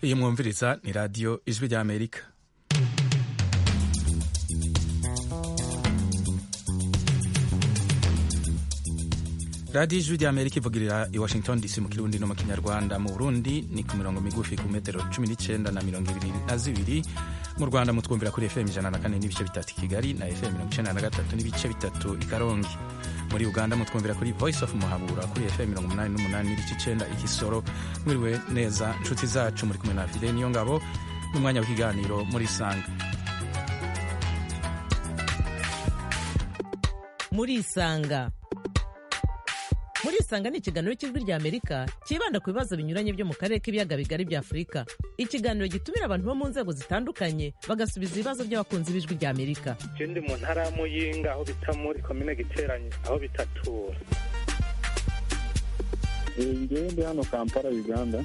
iyi mwumviriza ni radiyo ijwi ry'amerika radiyo ijwi ry'amerika ivugirira i washington dc mu kirundi no mu kinyarwanda mu burundi ni ku mirongo migufi ku metero cumi n'icyenda na mirongo ibiri na zibiri mu rwanda mutwumvira kuri fm ijana na kane n'ibice bitatu i kigali na fm mirongo icyenda na gatatu n'ibice bitatu i karongi muri uganda mutwumvira kuri voice of muhabura kuri fm mirongo umunani n'umunani n'ibice icyenda igisoro mwiriwe neza nshuti zacu muri kumwe na fide niyo ngabo n'umwanya w'ikiganiro muri sanga muri isanga muri isanga ni ikiganiro cy'ijwi ry'amerika cyibanda ku bibazo binyuranye byo mu karere k'ibiyaga bigari bya afurika ikiganiro gitumira abantu bo mu nzego zitandukanye bagasubiza ibibazo by'abakunzi b'ijwi ry'amerika je ndi mu ntara ya muyinga aho bita muri komine giteranye aho bitatura ngewe ndi hano kampala uganda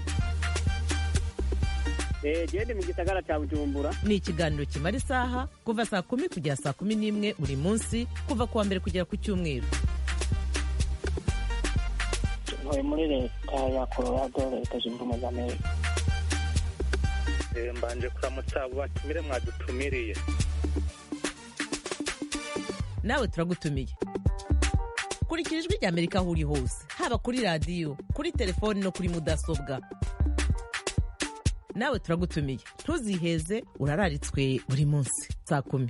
gende mu gisagara cya bujumbura ni ikiganiro kimara isaha kuva saa kumi kugera saa kumi n'imwe buri munsi kuva ku wa mbere kugera ku cyumweru ntuye muri leta ya colorado leta zunze ubumwe za amerika Eh, mbanje kuramutsa abo batumire mwadutumiriye nawe turagutumiye kurikira ijwi ry'amerika aho uri hose haba kuri radiyo kuri telefoni no kuri mudasobwa nawe turagutumiye ntuziheze urararitswe buri munsi saa kumi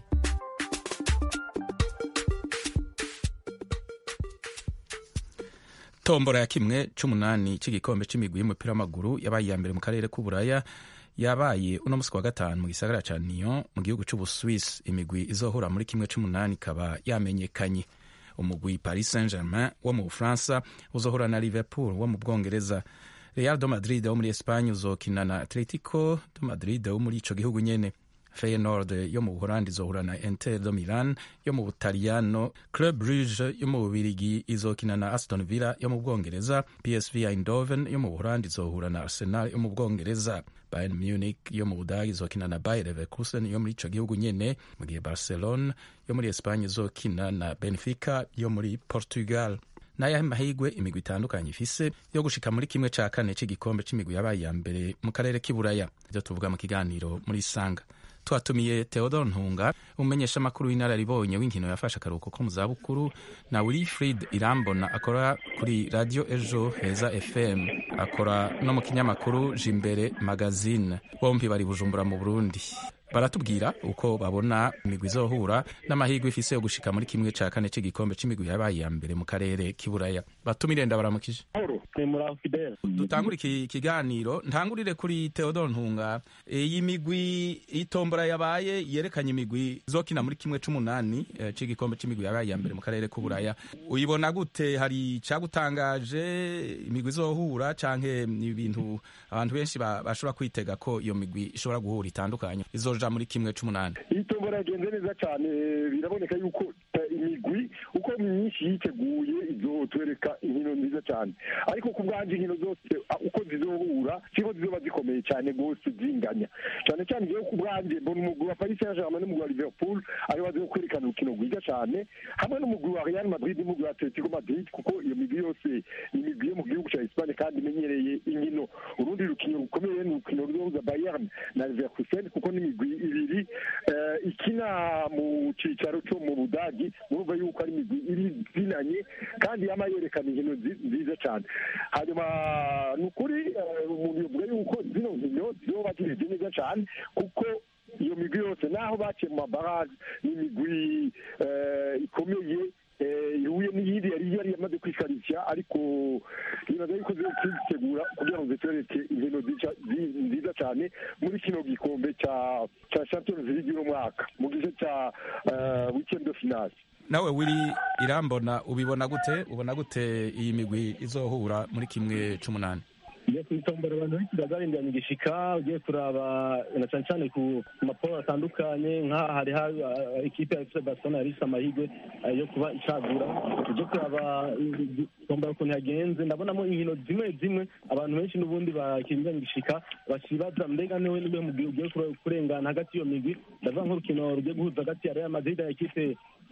tombora ya kimwe c'umunani c'igikombe c'imigwi y'umupira w'amaguru yabaye iya mbere mu karere k'uburaya yabaye uno musi wa gatanu mu gisagara ca Lyon mu gihugu c'ubuswisi imigwi izohura muri kimwe c'umunani ikaba yamenyekanye umugwi paris saint germain wo mu bufaransa uzohura na liverpool wo mu bwongereza real do madrid wo muri espagne uzokina na atletico do madrid wo muri ico gihugu nyene Feyenoord yo mu Buholandi izohura na Inter do Milan yo mu Butaliyano, Club Brugge yo mu Bubirigi izokina na Aston Villa yo mu Bwongereza, PSV Eindhoven yo mu Buholandi izohura na Arsenal yo mu Bwongereza, Bayern Munich yo mu Budagi izokina na Bayer Leverkusen yo muri ico gihugu nyene, mu gihe Barcelona yo muri Espagne izokina na Benfica yo muri Portugal n'ayahe mahigwe imigwi itandukanye ifise yo gushika muri kimwe ca kane c'igikombe c'imigwi yabaye ya mbere mu karere k'iburaya ivyo tuvuga mu kiganiro muri sanga twatumiye Theodore Ntunga umumenyesha amakuru w'inararibonye w'inkino yafashe akaruhuko ko mu zabukuru na Wilfried Irambona akora kuri radio Ejo Heza FM akora no mu kinyamakuru Jimbere Magazine bombi bari Bujumbura mu Burundi baratubwira uko babona imigwi izohura n'amahirwe ifise yo gushika muri kimwe ca kane c'igikombe c'imigwi yabaye ya mbere mu karere k'iburaya batumire ndabaramukije ni muri afideli dutangure iki kiganiro ntangurire kuri Theodore Ntunga iyi migwi itombora yabaye yerekanye imigwi izokina muri kimwe c'umunani eh, c'igikombe c'imigwi yabaye ya mbere mu karere k'uburaya uyibona gute hari cagutangaje imigwi izohura canke ni ibintu abantu benshi ba- bashobora kwitega ko iyo migwi ishobora guhura itandukanye izoja muri kimwe c'umunani iyi tombora yagenze neza cyane biraboneka yuko eh, imigwi uko myinshi yiteguye izotwereka inkino nziza cyane ariko ku bwanjye inkino zose ah, uko zizohura siko zizoba zikomeye cyane rwose zinganya cyane cyane ngewe ku bwanjye mbona umugwi wa paris saint germain n'umugwi wa liverpool ariwo bazi kwerekana urukino rwiza cyane hamwe n'umugwi wa real madrid n'umugwi wa atletico madrid kuko iyo migwi yose ni imigwi yo mu gihugu cya espagne kandi imenyereye inkino urundi rukino rukomeye ni urukino ruzohuza bayern na leverkusen kuko n'imigwi ibiri eh, ikina mu cicaro cyo mu budagi murumva yuko ari imigwi iri zinanye kandi yama yerekana inkino zi- nziza cyane hanyuma ni ukuri eh, umuntu yovuga yuko zino nkino zizoba zimeze neza cyane kuko iyo migwi yose naho baciye mu mabaraje ni imigwi eh, ikomeye eh, ihuye n'iyindi yari yari yamaze kwikarishya ariko nibaza yuko ziri kwitegura kugira ngo zitwereke inkino zica- zi- nziza cyane muri kino gikombe cya cya champions league uno mwaka mu gice cya eh, weekend de finale nawe wiri irambona ubibona gute ubona gute iyi migwi izohura muri kimwe c'umunani ugiye kwitombora abantu benshi bazarindiranye igishika ugiye kuraba na cyane cyane ku maporo atandukanye nk'aha hari hari uh, ikipe ya FC Barcelona yari ifite amahirwe uh, yo kuba icagura ujye kuraba uh, tombora ukuntu yagenze ndabonamo inkino zimwe zimwe abantu benshi n'ubundi bakirindiranye igishika bakibaza mbega niwe niwe mugwi ugiye kure- kurengana hagati y'iyo migwi ndavuga nk'urukino rugiye guhuza hagati ya Real Madrid na ekipe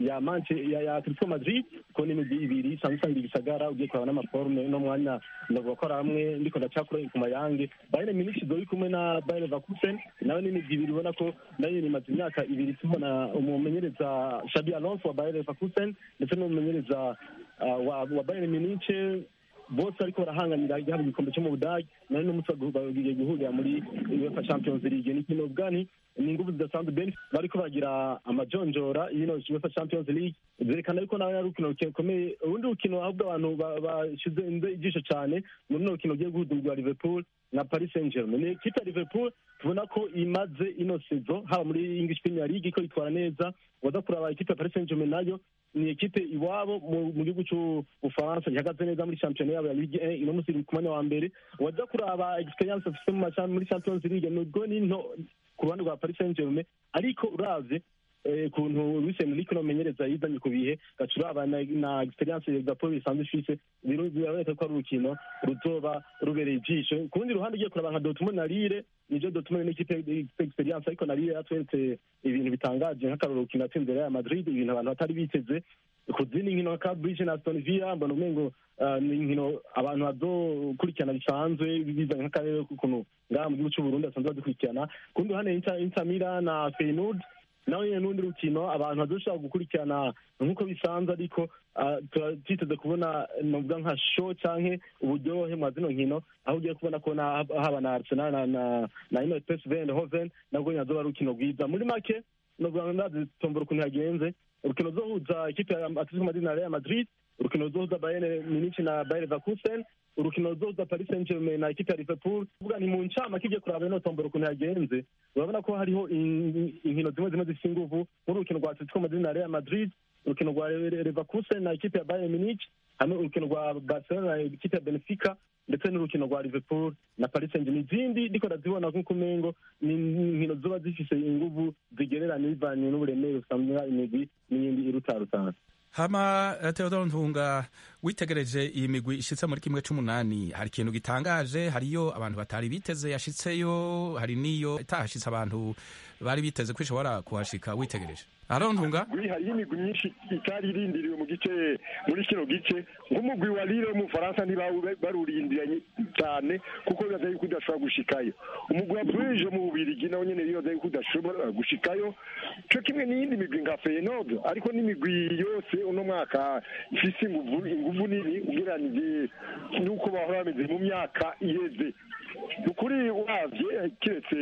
ya manche ya ya Atletico Madrid ko ni imigwi ibiri isanzwe isanga igisagara ugiye kuraba n'amaforme no mwanya ndavuga ko ari hamwe ndiko ndacakura ku mayange Bayern Munich dori kumwe na Bayer Leverkusen nawe ni imigwi ibiri ubona ko nayo imaze imyaka ibiri tubona umumenyereza Xabi Alonso wa Bayer Leverkusen ndetse n'umumenyereza uh, wa, wa Bayern Munich bose ariko barahanganira igihabwa igikombe cyo mu budage nawe n'umunsi bagiye guhurira muri uefa champions league ni kino bwani ni ingufu zidasanzwe ben bariko bagira amajonjora yino uefa champions league zerekana yuko nawe ari urukino rukomeye urundi rukino ahubwo abantu bashize inze ijisho cyane muri runo rukino rugiye guhudurwa liverpool na paris saint germain ni ikipe ya liverpool tubona ko imaze ino sezo haba muri english premier league ko itwara neza waza kuraba ikipe ya paris saint germain nayo ni ekipe iwabo mu gihugu cy'ubufaransa gihagaze neza muri shampiyona yabo ya ligue 1 ino musi ku mwanya wa mbere waza kuraba experience afite muri champions league nubwo ni nto ku ruhande rwa paris saint germain ariko uravye kuntu Luis Enrique nomenyereza yizanye ku bihe gaca uraba na experience Liverpool isanzwe ifise biraboneka ko ari urukino ruzoba rubereye ijisho ku rundi ruhande ugiye kuraba nka Dortmund na Lille nivyo Dortmund ni ikipe experience ariko na Lille yatweretse ibintu bitangaje nk'akarorero rukino yatsinze Real Madrid ibintu abantu batari biteze ku zindi nkino nka Bridge na Aston Villa mbona umengo ni inkino abantu bazokurikirana bisanzwe bizanye nk'akarere k'ukuntu ngaha mu gihugu c'Uburundi basanzwe badukurikirana ku rundi ruhande Inter Milan na Feyenoord nawe nyine n'undi rukino abantu badushobora gukurikirana nk'uko bisanzwe ariko twiteze kubona novuga nka show canke uburyohe mwa zino nkino aho ugiye kubona ko haba na arsenal na na na ino psv eindhoven nabwo nyine azoba ari urukino rwiza muri make novuga ndazi tombora ukuntu yagenze urukino ruzohuza ikipe ya atletico madrid na real madrid urukino ruzohuza bayern munich na bayer leverkusen urukino ruzohuza paris saint germain na ikipe ya liverpool kuvuga ni mu ncamake igiye kuraba ino tombora ukuntu yagenze urabona ko hariho inkino zimwe zimwe zifite inguvu nk'urukino rwa atletico madrid na real madrid urukino rwa leverkusen na ikipe ya bayern munich hamwe urukino rwa barcelona na ikipe ya benfica ndetse n'urukino rwa liverpool na paris saint germain izindi ndiko ndazibona nk'uko umengo ni inkino ziba zifise inguvu zigereranye bivanye n'uburemere busanzwe imigwi n'iyindi irutarutana hama Theodore Ntunga witegereje iyi migwi ishitse muri kimwe c'umunani hari ikintu gitangaje hariyo abantu batari biteze yashitseyo hari niyo itahashitse abantu bari biteze ko ishobora kuhashika witegereje Aaron Ntunga hariyo imigwi myinshi itari irindiriwe mu gice muri kino gice nk'umugwi wa Lille wo mu Faransa ntibarurindiranye cyane kuko bibaza yuko udashobora gushikayo umugwi wa Bruges mu Bubirigi nawo nyene bibaza yuko udashobora gushikayo co kimwe n'iyindi migwi nka Feyenoord ariko n'imigwi yose uno mwaka ifise inguvu inguvu nini ugereranije n'uko bahora bameze mu myaka iheze ukuri uravye kiretse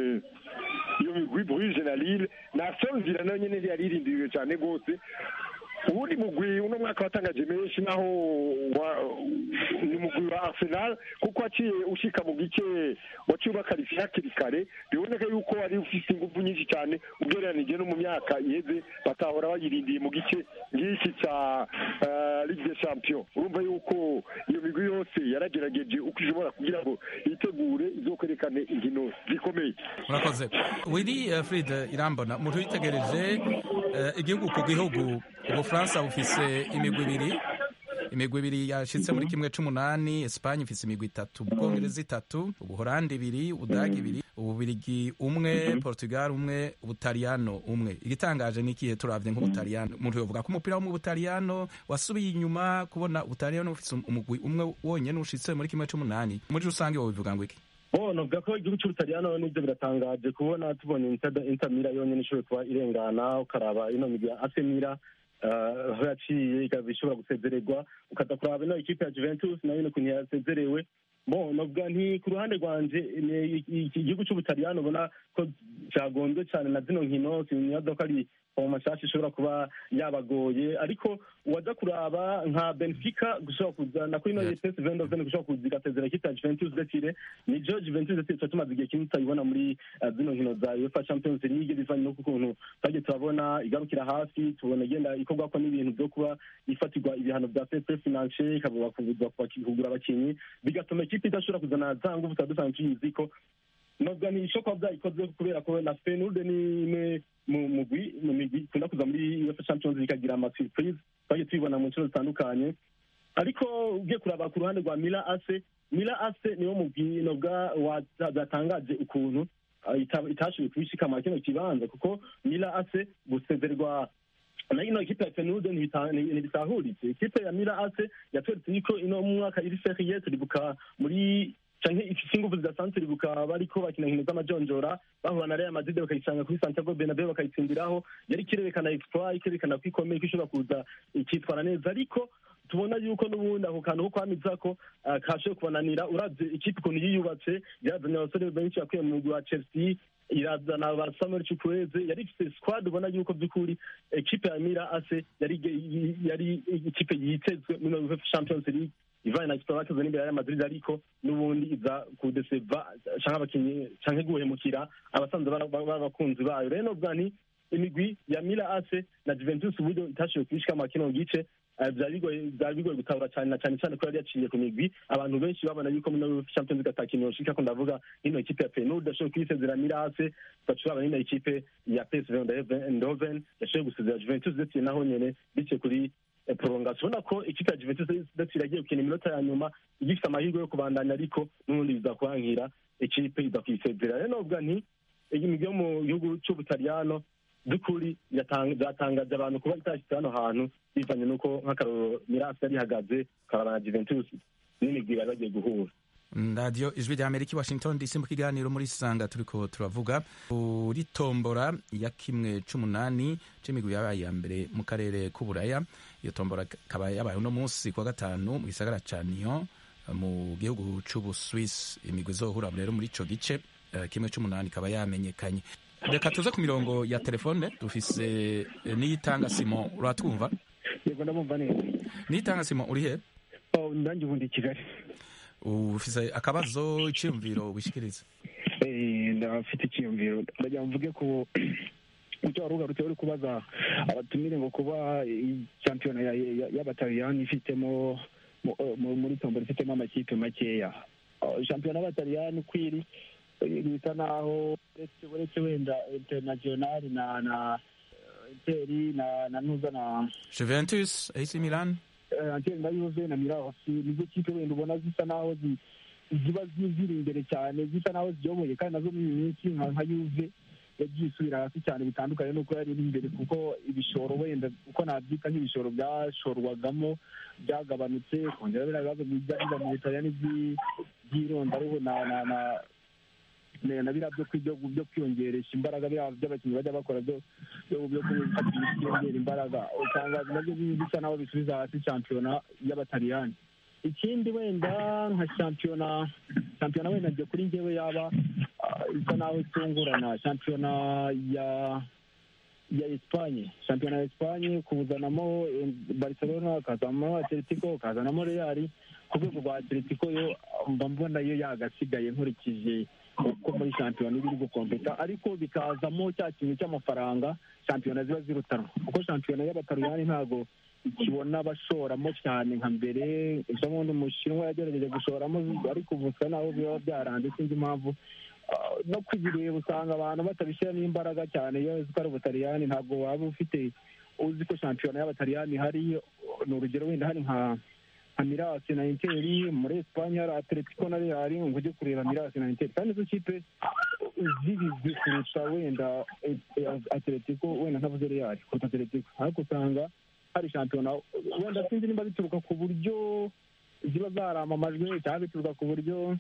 iyo migwi Bruges na Lille na Sonville nayo nyene yararindiriwe cyane rwose ubundi mugwi uno mwaka watangaje menshi naho ni mugwi wa Arsenal kuko waciye ushika mu gice waciye ubakarifiye hakiri kare biboneka yuko wari ufite ingufu nyinshi cyane ugereranije no mu myaka iheze batahora bayirindiye mu gice ngiki ca Ligue des Champions urumva yuko iyo migwi yose yaragerageje uko ishobora kugira ngo yitegure izokwerekane inkino zikomeye murakoze Willy Fried Irambona umuntu witegereje igihugu ku gihugu ubufaransa bufise imigwi ibiri imigwi ibiri yashitse muri kimwe c'umunani Espagne ifise imigwi itatu ubwongereza itatu ubuholandi ibiri ubudagi ibiri ububirigi umwe Portugal umwe ubutaliyano umwe igitangaje ni ikihe turavye nk'ubutaliyano umuntu yovuga ko umupira wo mu butaliyano wasubiye inyuma kubona ubutaliyano bufise umugwi umwe wonyene ushitse muri kimwe c'umunani muri rusange wobivuga ngo iki bo novuga ko igihugu c'ubutaliyano nivyo biratangaje kubona tubonye Inter Milan yonyene ishoboye kuba irengana ukaraba ino migwi ya AC Milan aho yaciye ikaba ishobora gusezererwa ukaza kuraba ino ikipe ya Juventus nayo ukuntu yasezerewe bo novuga nti ku ruhande rwanje igihugu c'ubutaliyano ubona ko cagonzwe cane na zino nkino sinibaza ko ari mu mashasha ishobora kuba yabagoye ariko uwaza kuraba nka benfica gushobora kuza na kuri ino ps vendoven gushobora kuza igasezera ikipe ya juventus desire nijo juventus desire tuba tumaze igihe kinini tutayibona muri zino nkino za uefa champions league bivanye no kukuntu twagiye turabona igarukira hafi tubona igenda ikorwako n'ibintu vyo kuba ifatirwa ibihano vya fair finance ikavuga kugura abakinyi bigatuma ikipe idashobora kuzana za nguvu tuba dusanzwe tuyizi ko novuga ni ishoka vyayikoze kubera ko na Feyenoord ni imwe mu mugwi mu migwi ikunda kuza muri UEFA Champions League ikagira ama surprise twagiye tubibona mu nshuro zitandukanye ariko ugiye kuraba ku ruhande rwa Milan AC Milan AC niwo mugwi novuga watangaje ukuntu itashoboye kubishikama kino kibanza kuko Milan AC gusezerwa na ino ekipe ya fenude ntibitahuritse ikipe ya mira ase yatweretse yuko ino mwaka iri seriye turibuka muri canke ifise inguvu zidasanzwe turibuka bariko bakina inkino z'amajonjora bahura na real madrid bakayisanga kuri santiago bernabeu bakayitsindiraho yari ikirerekana exploit ikerekana ko ikomeye ko ishobora kuza ikitwara neza ariko tubona yuko n'ubundi ako kantu ko kwamiza ko kashoboye kubananira uravye ikipe ukuntu yiyubatse yarazanye abasore benshi yakuye mu mugwi wa chelsea irazana ba samuel chukwueze yari ifite squad ubona yuko by'ukuri ekipe ya mira ase yari yari ikipe yitezwe muri UEFA champions league ivanye na Sport bakoze n'imbere ya Madrid ariko n'ubundi iza kudeseva canke abakinyi canke guhemukira abasanzwe b'abakunzi bayo rero novuga nti imigwi ya Mila AC na Juventus uburyo itashoboye kubishika mu kino gice byari bigoye gutahura cyane na cyane cyane ko yari yaciye ku migwi abantu benshi babona yuko muri champions league atakintu yoshika ko ndavuga ino ekipe ya Feyenoord yashoboye kuyisezera Mila AC bacuraba n'ino ekipe ya PSV Eindhoven yashoboye gusezera Juventus ndetse naho nyene biciye kuri prolongation ubona ko ikipe ya Juventus ndetse iragiye gukina iminota ya nyuma igifite amahirwe yo kubandanya ariko n'ubundi biza kuhankira ikipe iza kuyisezera rero novuga nti imigwi yo mu gihugu c'ubutaliyano by'ukuri byatangaje abantu kuba itashyitse hano hantu bivanye n'uko nk'akarorero mirasi yari ihagaze karabana na Juventus n'imigwi bari bagiye guhura radiyo ijwi rya amerika i washington dc mu kiganiro muri sanga turiko turavuga kuri tombora ya kimwe c'umunani c'imigwi yabaye iya mbere mu karere k'uburaya iyo tombora ikaba yabaye uno munsi kuwa gatanu mu gisagara ca Nyon mu gihugu c'ubuswiss imigwi izohura rero muri ico gice uh, kimwe c'umunani ikaba yamenyekanye reka tuze ku mirongo ya telefone dufise niyitanga simon uratwumva yego ndabumva neza niyitanga simon uri he oh ndanjye ubundi i kigali ufise akabazo iciyumviro wishikiriza ndafite icyiyumviro ndagira mvuge ko icyo wari ugarutse uri kubaza abatumire ngo kuba shampiyona y'abataliyani ifitemo muri tombora ifitemo amakipe makeya shampiyona y'abataliyani uko iri bisa naho uretse wenda internationali na na interi na na nuza na juventus ac milan anteri na yuve na mirasi nizo kipe wenda ubona zisa naho ziba ziri imbere cyane zisa naho ziyoboye kandi nazo muri iyi minsi nka yuve yagiye isubira hasi cyane bitandukanye n'uko yari iri imbere kuko ibishoro wenda uko nabyita nk'ibishoro byashorwagamo byagabanutse kongera biriya bibazo bijya biba mu butaliyani by'irondaruhu na na na na biriya byo byo kwiyongeresha imbaraga biriya by'abakinnyi bajya bakora byo byo kwiyongera imbaraga usanga nabyo bisa naho bisubiza hasi shampiyona y'abataliyani ikindi wenda nka shampiyona shampiyona wenda njye kuri njyewe yaba isa naho itungurana shampiyona ya ya Espanye shampiyona ya Espanye kuzanamo Barcelona ukazanamo Atletico ukazanamo Real ku rwego rwa Atletico yo mba mbona yo yagasigaye nkurikije uko muri shampiyona iba iri gukompeta ariko bikazamo cya kintu cy'amafaranga shampiyona ziba zirutanwa kuko shampiyona y'abataliyani ntabwo ikibona bashoramo cyane nka mbere ubundi umushinwa yagerageje gushoramo ariko ubu usa naho biba byaranze sinzi impamvu no kubireba usanga abantu batabishyiramo imbaraga cyane iyo uzi ko ari ubutaliyani ntabwo waba ufite uzi ko shampiyona y'abataliyani hari ni urugero wenda hari nka nka mirasi na interi muri esipanye hari atletico na real ngo ujye kureba mirasi na interi kandi izo kipe zibizwi kurusha wenda atletico wenda ntavuze real kuruta atletico ariko usanga hari shampiyona wenda sinzi nimba bituruka ku buryo ziba zaramamajwe cyangwa bituruka ku buryo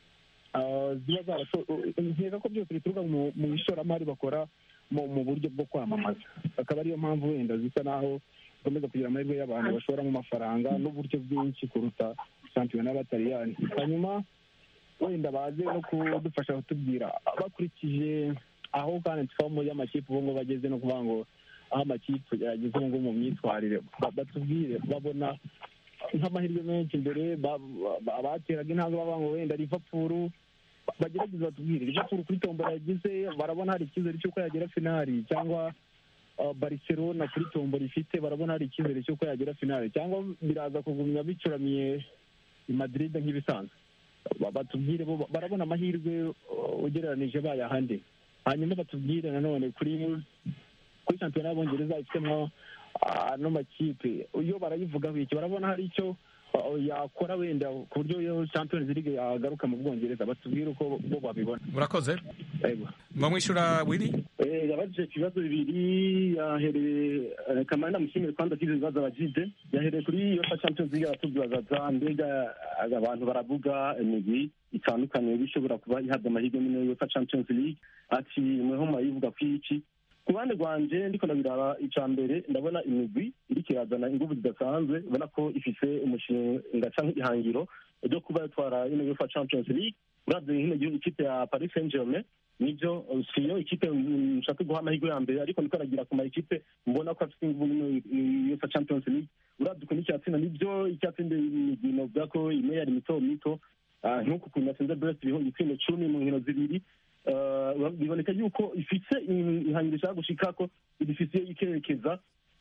ziba nkeka ko byose bituruka mu ishoramari bakora mu buryo bwo kwamamaza akaba ariyo mpamvu wenda zisa naho zikomeza kugira amahirwe y'abantu bashoramo amafaranga n'uburyo bwinshi kuruta shampiyona y'abataliyani hanyuma wenda baze no kudufasha kutubwira bakurikije aho kandi twamo y'amakipe ubu ngubu bageze no kuvuga ngo aho amakipe yageze ubu ngubu mu myitwarire batubwire babona nk'amahirwe menshi imbere abateraga intambwe bavuga ngo wenda Liverpool bagerageza batubwire Liverpool kuri tombora yagize barabona hari icyizere cy'uko yagera finali cyangwa Barcelona kuri tombora ifite barabona hari icyizere cy'uko yagera finali cyangwa biraza kugumya bicuramiye i Madrid nk'ibisanzwe batubwire barabona amahirwe ugereranije bayahande hanyuma batubwire nanone kuri kuri shampiyona y'abongereza ifitemo ano makipe iyo barayivugaho iki barabona hari icyo uh, yakora wenda ku buryo iyo champions league yagaruka mu bwongereza batubwire uko bo babibona murakoze Yego. mwamwishyura wiri Eh, yabajije ibibazo bibiri yahereye eh, kamari namushimire kandi agize ibibazo abajije yahereye kuri yofa champions league aratubaza mbega eh, abantu baravuga imigwi itandukanye bishobora kuba ihabwa amahirwe muri yofa champions league ati mweho murayivuga ku iki ku ruhande rwanje ndiko ndabiraba ica mbere ndabona imigwi iriko irazana inguvu zidasanzwe ubona ko ifise umushinga canke ihangiro ryo kuba yatwara ino yofa champions league uravye nkino gihugu ikipe ya paris saint germain nibyo siyo ikipe mm, nshaka guha amahirwe ya mbere ariko ndiko aragira ku ma ekipe mbona ko afite inguvu muri yofa champions league uravye ukuntu icyatsinda nibyo icyatsinda imigwi novuga ko imwe yari mito mito Ah, nk'uku kuntu yatsinze brest iriho ibitsindo cumi mu nkino zibiri Ah, biboneka yuko ifise in- ihangiro ishaka gushikako idifise ikerekeza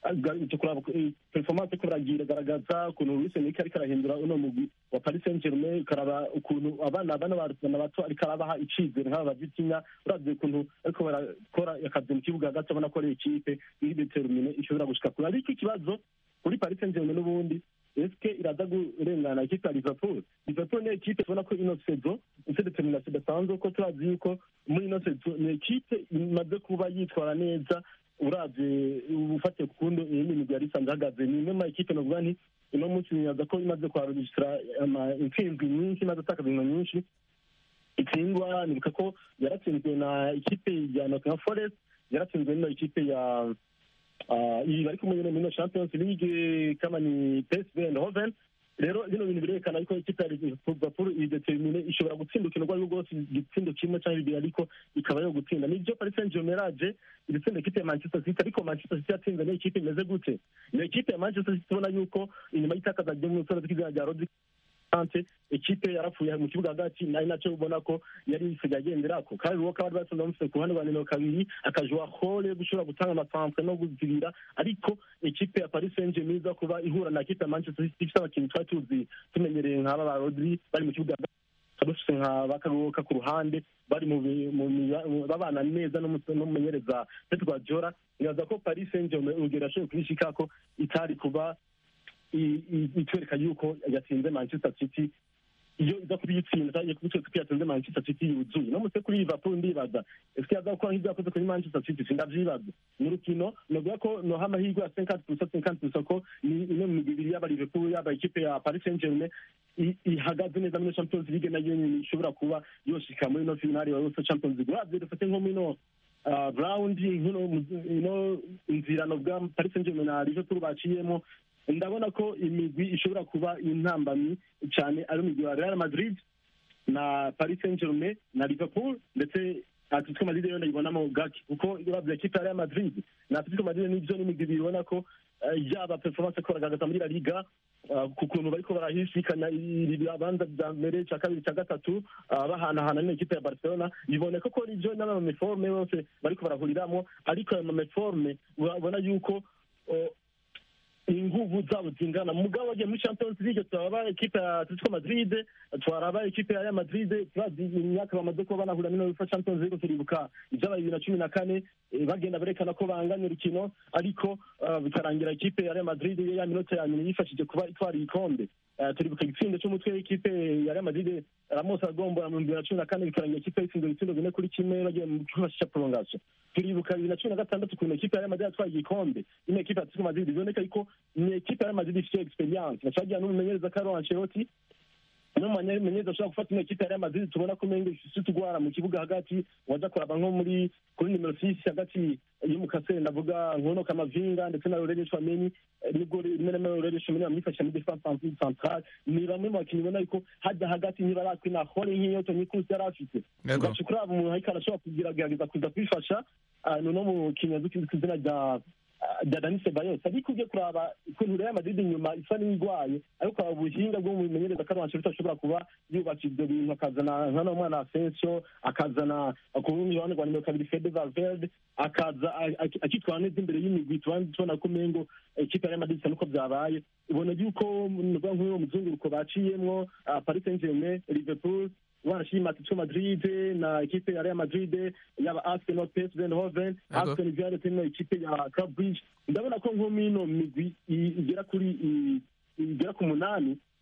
performance ko baragira garagaza ukuntu Luis Enrique ariko arahindura uno mugwi wa Paris Saint-Germain ukaraba ukuntu abana bana bana bato ariko arabaha icizere nk'aba bazitinya uravye ukuntu ariko barakora akazi mu kibuga hagati abona ko ari ikipe iri determine ishobora gushika kure ariko ikibazo kuri Paris Saint-Germain n'ubundi eske iraza kurengana ikipe ya Liverpool Liverpool ni ikipe tubona ko ino sezo ifite determination idasanzwe ko turazi yuko muri ino sezo ni ikipe imaze kuba yitwara neza uravye ufatiye ku kundi iyi migwi yari isanzwe ihagaze ni imwe mu makipe novuga nti uno munsi nibaza ko imaze kuharujisitira intsinzwi nyinshi imaze atakaza inkino nyinshi itsindwa nibuka ko yaratsinzwe na ikipe ya Nottingham Forest yaratsinzwe n'ino ikipe ya ah, iyi bari kumwe nyene muri ino Champions League kama ni PSV Eindhoven rero bino bintu birerekana yuko ikipe ya Liverpool idetermine ishobora gutsinda urukino rwo rwose igitsindo kimwe cyangwa bibiri ariko ikaba yo gutsinda nibyo Paris Saint-Germain yaraje iritsinda ikipe ya Manchester City ariko Manchester City yatsinze niyo ikipe imeze gute niyo ikipe ya Manchester City ubona yuko inyuma y'itakaza ry'umusore tw'izina rya Rodri Kante ikipe yarapfuye mu kibuga hagati nari nacyo ubona ko yari isigaye agenderako kandi uwo kaba bari bamufite ku ruhande rwa nimero kabiri akajwa hole gushobora gutanga amasanzwe no kuzibira ariko ikipe ya Paris Saint-Germain iza kuba ihura na ikipe ya Manchester City ifite abakinnyi twari tuzi tumenyereye nk'aba ba Rodri bari mu kibuga hagati dufite nka bakaruhuka ku ruhande bari mu bi- mu miba- mu- babana neza n'umu- n'umumenyereza Pep Guardiola nibaza ko Paris Saint-Germain urugero yashoboye kubishikako itari kuba i- i- itwereka yuko yatsinze Manchester City iyo iza kuba iyitsinda cyangwa kuba ikipe yatsinze Manchester City yuzuye no mutse kuri Liverpool ndibaza ese yaza gukora nk'ibyo yakoze kuri Manchester City sindavyibaza ni urukino novuga ko noha amahirwe ya 50 pusa 50 pusa ko ni imwe mu migwi ibiri yaba Liverpool yaba ikipe ya Paris Saint-Germain i- ihagaze neza muri Champions League nayo nyene ishobora kuba yoshika muri no finale ya UEFA Champions League uravye dufate nko mino uh, round nkino ino inzira novuga Paris Saint-Germain na Liverpool baciyemo ndabona ko imigwi ishobora kuba intambamyi cyane ari imigwi ya Real Madrid na Paris Saint-Germain na Liverpool ndetse Atletico Madrid yo ndayibonamo gake kuko uravye ikipe ya Real Madrid na Atletico Madrid nivyo n'imigwi ibiri ubona ko eh, yaba performance ko baragaragaza muri La Liga uh, ku kuntu bariko barahisikanya ibibanza vya mbere ca kabiri ca gatatu uh, bahanahana n'ikipe ya Barcelona biboneka ko rivyo n'amameforme yose bariko barahuriramwo ariko ayo mameforme urabona yuko uh, inguvu zabo zingana mugabo bagiye muri champions league turaba ekipe ya atletico madrid twaraba ekipe ya real madrid turazi imyaka bamaze kuba banahura n'ino bifa champions league turibuka ibyabaye bibiri na cumi na kane eh, bagenda berekana ko banganya urukino ariko ah, bikarangira ekipe ya real madrid yo ya minota ya nyuma yifashije kuba itwara igikombe Eh, turibuka igitsindo cy'umutwe w'ikipe ya real madrid ramos agombora mu bibiri na cumi na kane bikarangira ikipe yitsinze ibitsindo bine kuri kimwe bagiye mu cyumba cya prolongation turibuka bibiri na cumi na gatandatu ukuntu ekipe ya real madrid yatwaye igikombe ino ekipe ya atletico madrid biboneka yuko ni ekipe ya real madrid ifite experience bacagira n'umumenyereza Carlo Ancelotti n'umumenyereza ashobora gufata ino ekipe ya real madrid tubona ko umengo ifite utugwara mu kibuga hagati waja kuraba nko muri kuri nimero six hagati y'umukasere ndavuga nkono kamavinga ndetse na Aurelien Tchouameni eh, nibwo rimwe na rimwe Aurelien Tchouameni bamwifashisha muri defense centrale ni bamwe mu bakinnyi ubona yuko hajya hagati ntibarakwina hore nk'iyo Toni Kroos yari afite Yego. ugaca kuraba umuntu ariko arashobora kugira gerageza kuza kwifasha ah, ni uno mukinnyi azwi ku izina rya rya Dani Ceballos ariko ugiye kuraba ukuntu Real Madrid inyuma isa n'irwaye ariko ukaba ubuhinga bwo mumenyereza Carlo Ancelotti ashobora kuba yubaka ibyo bintu akazana nkano mwana Asensio akazana ku rundi ruhande rwa nimero kabiri Fede Valverde akaza a- a- akitwara neza imbere y'imigwi tubanza tubona ko umengo ikipe ya Real Madrid isa nuko byabaye ubona yuko nuvuga nk'uwo muzunguruko baciyemwo ah, Paris Saint-Germain Liverpool wanashima Atletico Madrid na ekipe ya Real Madrid yaba Arsenal PSV Eindhoven Yego. Aston Villa ndetse na ekipe ya Club Brugge ndabona ko nko mino migwi i- igera kuri i- igera ku munani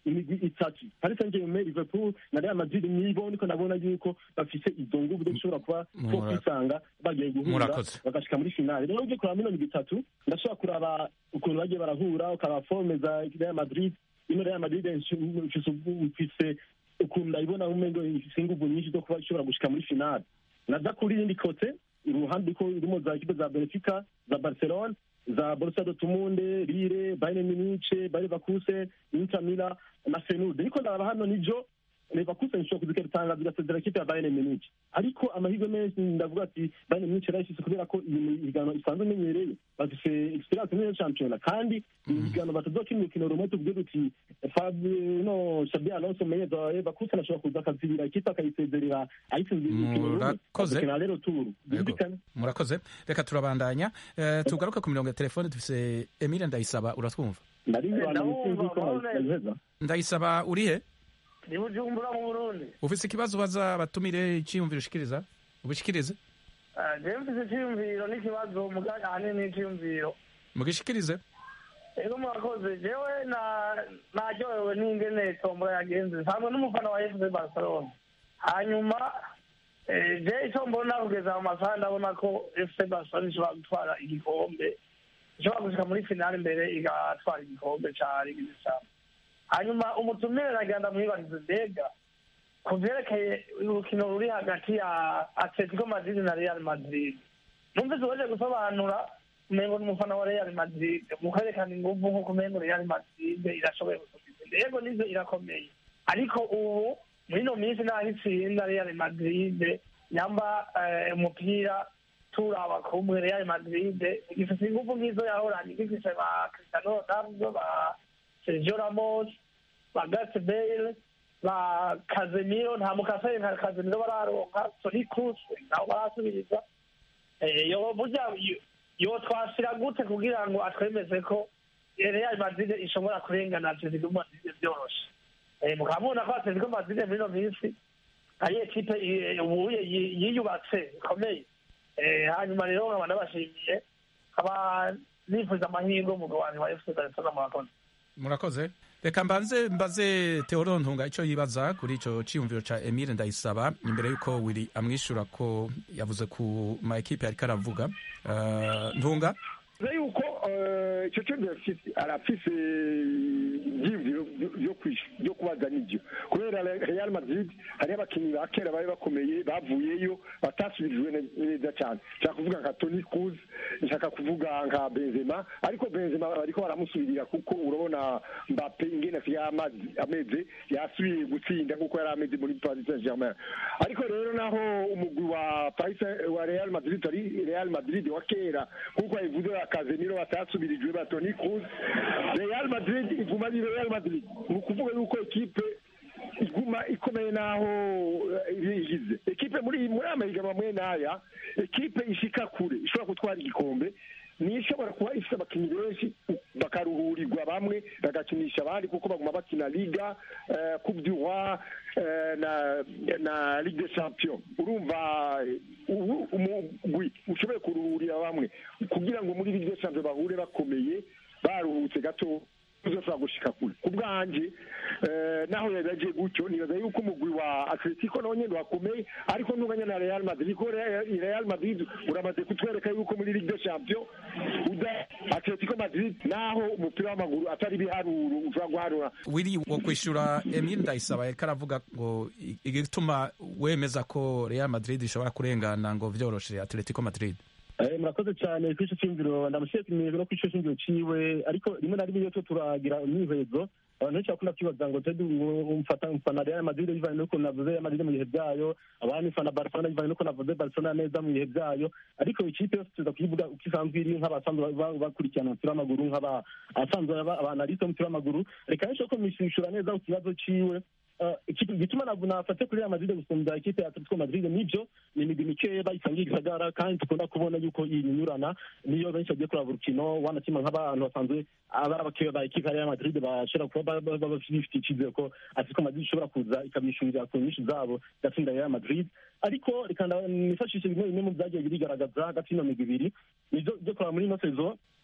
imigwi itatu paris saint germain liverpool na real madrid nibo niko ndabona yuko bafise izo nguvu zo gushobora kuba two Mura- kwisanga bagiye guhura Murakoze. bagashika muri finale rero uje kuraba mino migwi itatu ndashobora kuraba ukuntu bagiye barahura ukaraba forme za real madrid ino real madrid mfise mfise ukuntu ndayibona umengo ifise inguvu nyinshi zo kuba ishobora gushika muri finale naza kuri irindi kote iruhande ko irimo za ekipe za benfica za barcelone za borussia dortmund lille bayern munich bayer leverkusen inter milan na fenud ariko ndaraba hano nijo leverkusen ishobora kuzikera itangazo igasezera ekipe ya bayern munich ariko amahirwe menshi ndavuga ati bayern munich yarayishyize kubera ko iyi migano isanzwe imenyereye bafise experience muri iyo shampiyona kandi imigano batazokina urukino rumwe tuvuge duti Fabio no Xabi Alonso menyeza wa leverkusen ashobora kuza akazibira ikipe akayisezerera ayitsinze urukino rumwe Murakoze. bagakina rero turu Yego. byumvikane murakoze reka turabandanya Eh, tugaruke ku mirongo ya telefone dufise emile ndayisaba uratwumva nari Eh, abantu ndabumva, sinzi ko mbona. nabiheza ndayisaba urihe ni bujumbura mu burundi ufise ikibazo ubaza batumire iciyumviro ushikiriza ubishikirize Ah, jewe mfise iciyumviro n'ikibazo muganga ahanini n'iciyumviro mugishikirize ego murakoze jewe na- naryohewe n'ingene tombora yagenze nsanzwe n'umufana wa fc barcelona hanyuma eh, je ico mbona kugeza mu masaha ndabona ko fc barcelona ishobora gutwara igikombe ishobora gushika muri finale imbere igatwara igikombe ca ligue des champions hanyuma umutumire nagira ndamwibarize mbega ku vyerekeye urukino ruri hagati ya atletico madrid na real madrid numvise uwaje gusobanura umengo ni umufana wa real madrid mukerekana inguvu nk'uko umengo real madrid irashoboye gusumba yego nizo irakomeye ariko ubu muri ino minsi naho itsinda real madrid nyamba eh, umupira turaba kumwe real madrid igifise inguvu nk'izo yahoranye igifise ba cristiano ronaldo ba sergio ramos ba gareth bale ba kazemiro nta mukasere nka kazemiro bararonka soni cruz nabo barasubiriza Eh, yo burya yo- yo twashira gute kugira ngo atwemeze ko real madrid ishobora kurengana atletico madrid vyoroshe Eh, mukaba mubona ko atletico madrid muri ino minsi ari ekipe eh, ubuye yi- yiyubatse ikomeye Eh, hanyuma rero nkaba nabashimiye nkaba nifuza amahirwe umugabo wanjye wa fc barcelona murakoze murakoze reka mbanze mbaze teodoro ntunga icyo yibaza kuri icyo cyiyumviro cya emile ndayisaba imbere y'uko wiri amwishyura ko yavuze ku ma ekipe yariko aravuga Eh, ntunga bivuze yuko eh, icyo cyo arafise arafise ibyiyumviro byo- byo kwishu- byo kubaza n'ibyo kubera Re- real madrid hariho abakinnyi ba kera bari bakomeye bavuyeyo batasubirijwe ne- neza cyane nshaka kuvuga nka toni cruz nshaka kuvuga nka benzema ariko benzema bariko baramusubirira kuko urabona mbappe ingene asigaye amazi- ameze yasubiye gutsinda nk'uko yari ameze muri paris saint germain ariko rero naho umugwi wa paris Saint- wa real madrid ari real madrid wa kera nk'uko yabivuze ba kazemiro batasubirijwe ba toni cruz real madrid iguma ari real madrid ni ukuvuga yuko ekipe iguma ikomeye naho eh, igize ekipe muri muri amahiganwa mwe n'aya ekipe ishika kure ishobora gutwara igikombe niyo ishobora kuba ifite abakinnyi benshi bakaruhurirwa bamwe bagakinisha abandi kuko baguma bakina liga eh, coupe du roi eh, na na ligue des champions urumva eh, ubu umugwi ushoboye kuruhurira bamwe kugira ngo muri ligue des champions bahure bakomeye baruhutse gato uzoshobora gushika kure ku bwanje eh, naho yabagiye gutyo nibaza yuko umugwi wa atletico nawo nyene wakomeye ariko ntunganya na real madrid kuko Real- real madrid uramaze kutwereka yuko muri ligue des champions uda atletico madrid naho umupira w'amaguru atari ibiharuro ushobora guharura wiri wo kwishyura emile ndayisaba yariko aravuga ngo i- igituma wemeza ko real madrid ishobora kurengana ngo vyoroshe atletico madrid Eh, murakoze cyane kuri icyo cyumviro ndamushimiye no kuri icyo cyumviro ciwe ariko rimwe na rimwe iyo tuba turagira imyihezo abantu benshi bakunda kwibaza ngo tedi umfata umfana Real Madrid bivanye n'uko navuze Real Madrid mu bihe byayo abandi mfana Barcelona bivanye n'uko navuze Barcelona neza mu bihe byayo ariko ikipe yose tuza kuyivuga uko isanzwe iri nk'abasanzwe ba- bakurikirana umupira w'amaguru nk'abasanzwe abanaliste b'umupira w'amaguru reka benshi ko mwishishura neza ku kibazo ciwe Eh, ikipe gituma ntabwo nafate kuri Real Madrid gusumbya ikipe ya Atletico Madrid nibyo ni imigwi mikeya bayisangiye igisagara kandi dukunda kubona yuko iyinyurana niyo benshi bagiye kuraba urukino wanakima nk'abantu basanzwe aba ari abakeya ba ekipe ya Real Madrid bashobora kuba ba- ba- baba bafite icyizere ko Atletico Madrid ishobora kuza ikabishurira ku nyinshi zabo igatsinda Real Madrid ariko reka nda- nifashishe bimwe bimwe mu byagiye birigaragaza hagati y'ino migwi ibiri nibyo byo kuraba muri ino sezo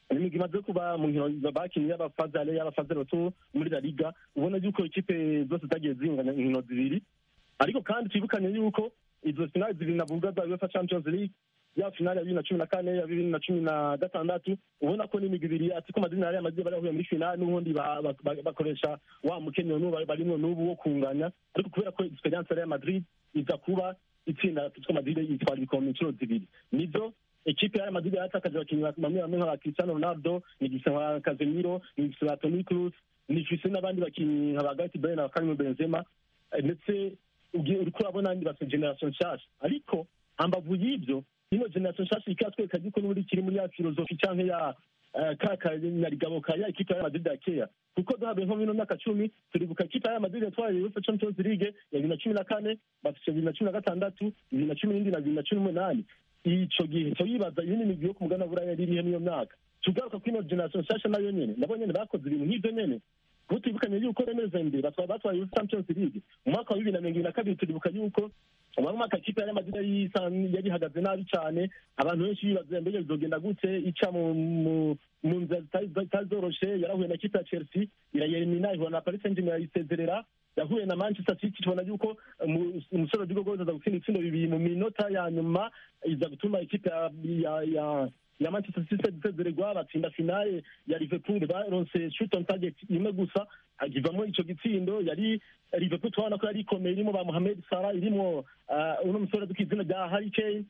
imigwi imaze kuba mu nkino bakinnye y'abafazale y'abafazale bato muri la liga ubona yuko ikipe zose zagiye zinganya inkino zibiri ariko kandi twibukanye yuko izo finali zibiri navuga za uefa champions league ya finali ya bibiri na cumi na kane ya bibiri na cumi na gatandatu ubona ko n'imigwi ibiri atiko madrid na real madrid bari bahuye muri finali n'ubundi ba- ba- ba- bakoresha wa mukenyero n'ubu barimwo n'ubu wo kunganya ariko kubera ko experience ya real madrid iza kuba itsinda atiko madrid yitwara ibikombe inshuro zibiri nivyo ekipe ya Real Madrid yatakaje abakinnyi bamwe bamwe nka Cristiano Ronaldo nigise nka Casemiro nigise nka Toni Kroos nifise n'abandi bakinnyi nka ba Gareth Bale na Karim Benzema eh, ndetse ugiye uriko urabona andi basa generation nshasha ariko hambavu y'ivyo ino generation nshasha ikatwereka yuko n'ubundi kiri muri ya filozofi canke ya eh, ka kanyarigabo ka ya ekipe ya Real Madrid ya kera kuko duhabe nko mino myaka cumi turibuka ekipe ya Real Madrid yatwaye UEFA Champions League ya bibiri na cumi na kane bafise bibiri na cumi na gatandatu bibiri na cumi n'indwi na bibiri na cumi n'umunani ico gihe cyo yibaza iyi ni imigwi yo ku mugana buraya yari irihe niyo myaka tugaruka kuri ino generation nshasha nayo nyene nabo nyene bakoze ibintu nk'ivyo nyene kuko twibukanye yuko remeze mbere batwaye batwaye UEFA Champions League mu mwaka wa bibiri na mirongo ibiri na kabiri turibuka yuko mu mwaka ikipe ya Real Madrid yari isa- yari ihagaze nabi cane abantu benshi bibaza mbega bizogenda gute ica mu mu- mu nzira zitari zitari zoroshe yarahuye na kipe ya Chelsea irayelimina ihura na Paris Saint-Germain irayisezerera yahuye na Manchester City tubona yuko umu- umusore Rodrigo Gomes aza gutsinda ibitsindo bibiri mu minota ya nyuma iza gutuma ikipe ya ya ya ya Manchester City isezererwa batsinda finale ya Liverpool baronse shoot on target imwe gusa agivamo ico gitsindo yari Liverpool tubona ko yari ikomeye irimo ba Mohamed Salah irimo uh, uno musore duka izina rya Harry Kane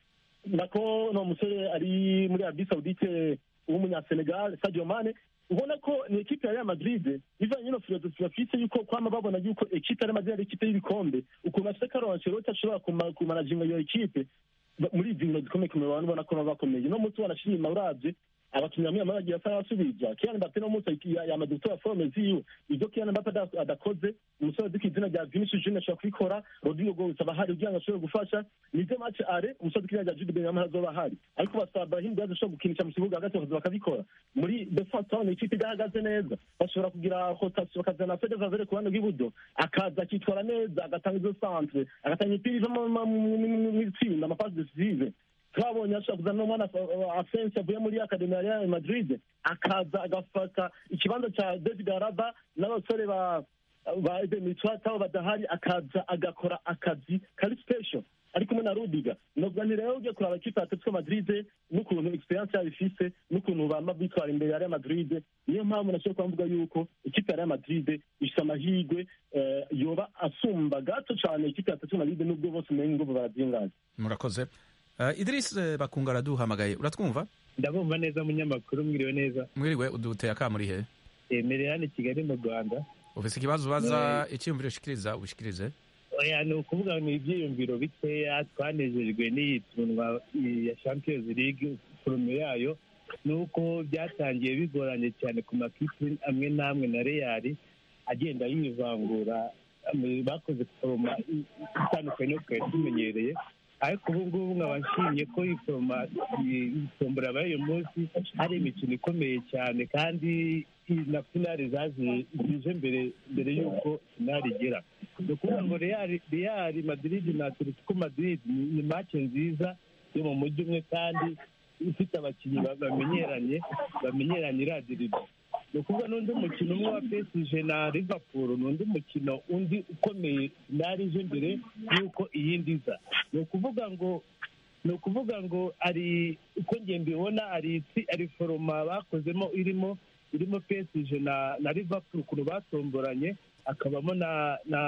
nako no musore ari muri Arabie Saoudite w'umunyasenegal Sadio Mane ubona ko ni ekipe ya Real Madrid bivanye no filozofi bafise yuko kwama babona yuko ekipe ya Real Madrid ari ekipe y'ibikombe ukuntu bafise Carlo Ancelotti ashobora kuma- kumanaginga iyo ekipe ba- muri izi nkino zikomeye kumenya abantu ubona ko baba bakomeye no munsi wanashima uravye abakinnyi bamwe bamwe bagiye asa n'abasubija Kylian Mbappe no munsi ya- yamaze gutora forme ziwe ivyo Kylian Mbappe ada- adakoze umusore duka izina rya Vinicius Junior ashobora kubikora Rodrigo Gomes aba ahari kugira ngo ashobore gufasha nivyo match are umusore duka izina rya Jude Bellingham azoba ahari ariko basaba Brahim Diaz ashobora gukinisha mu kibuga hagati bakaza bakabikora muri defense town ikipe idahagaze neza bashobora kugira rotation bakazana Fede Valverde ku ruhande rw'iburyo akaza akitwara neza agatanga izo centre agatanga imipira iva mu- mu- mu- mu- mu itsinda amapasi decisive twabonye ashobora kuzana n'umwana afensi avuye muri akademi ya Real Madrid akaza agafata ikibanza cya David Araba n'abasore ba ba Eden Mitwata badahari akaza agakora akazi kari special ari kumwe na Rudiga novuga nti rero ugiye kuraba ikipe ya Atletico Madrid n'ukuntu experience yabo ifise n'ukuntu bama bitwara imbere ya Real Madrid niyo mpamvu nashobora kuvuga yuko ikipe ya Real Madrid ifise amahirwe eh, yoba asumba gato cane ikipe ya Atletico Madrid nubwo bose umenye ngo barazingaza murakoze uh, Idris eh, Bakunga araduhamagaye uratwumva ndabumva neza munyamakuru mwiriwe neza mwiriwe uduteye akamuri he emerera hano i kigali mu rwanda ufise ikibazo ubaza icyiyumviro ushikiriza ubishikirize oya ni ukuvuga ngo ni ibyiyumviro bikeya twanejejwe n'iyi tunwa ya champions league forume yayo ni uko byatangiye bigoranye cyane ku makipe amwe n'amwe na real agenda yivangura am- bakoze foroma itandukanye yo twari tumenyereye ariko ubu ngubu nkaba nshimye ko iyi foroma iyi tombora yabaye uyu munsi hari imikino ikomeye cyane kandi na finale zaje zije mbere mbere y'uko finale igera ni ukuvuga ngo real real madrid na atletico madrid ni ni match nziza yo mu mujyi umwe kandi ifite abakinnyi ba- bamenyeranye bamenyeranye iradiriba ni ukuvuga n'undi mukino umwe wa PSG na Liverpool ni undi mukino undi ukomeye finale ije mbere y'uko iyindi iza ni ukuvuga ngo ni ukuvuga ngo ari uko njye mbibona ari itsi- ari foroma bakozemo irimo irimo PSG na na Liverpool ukuntu batomboranye hakabamo na na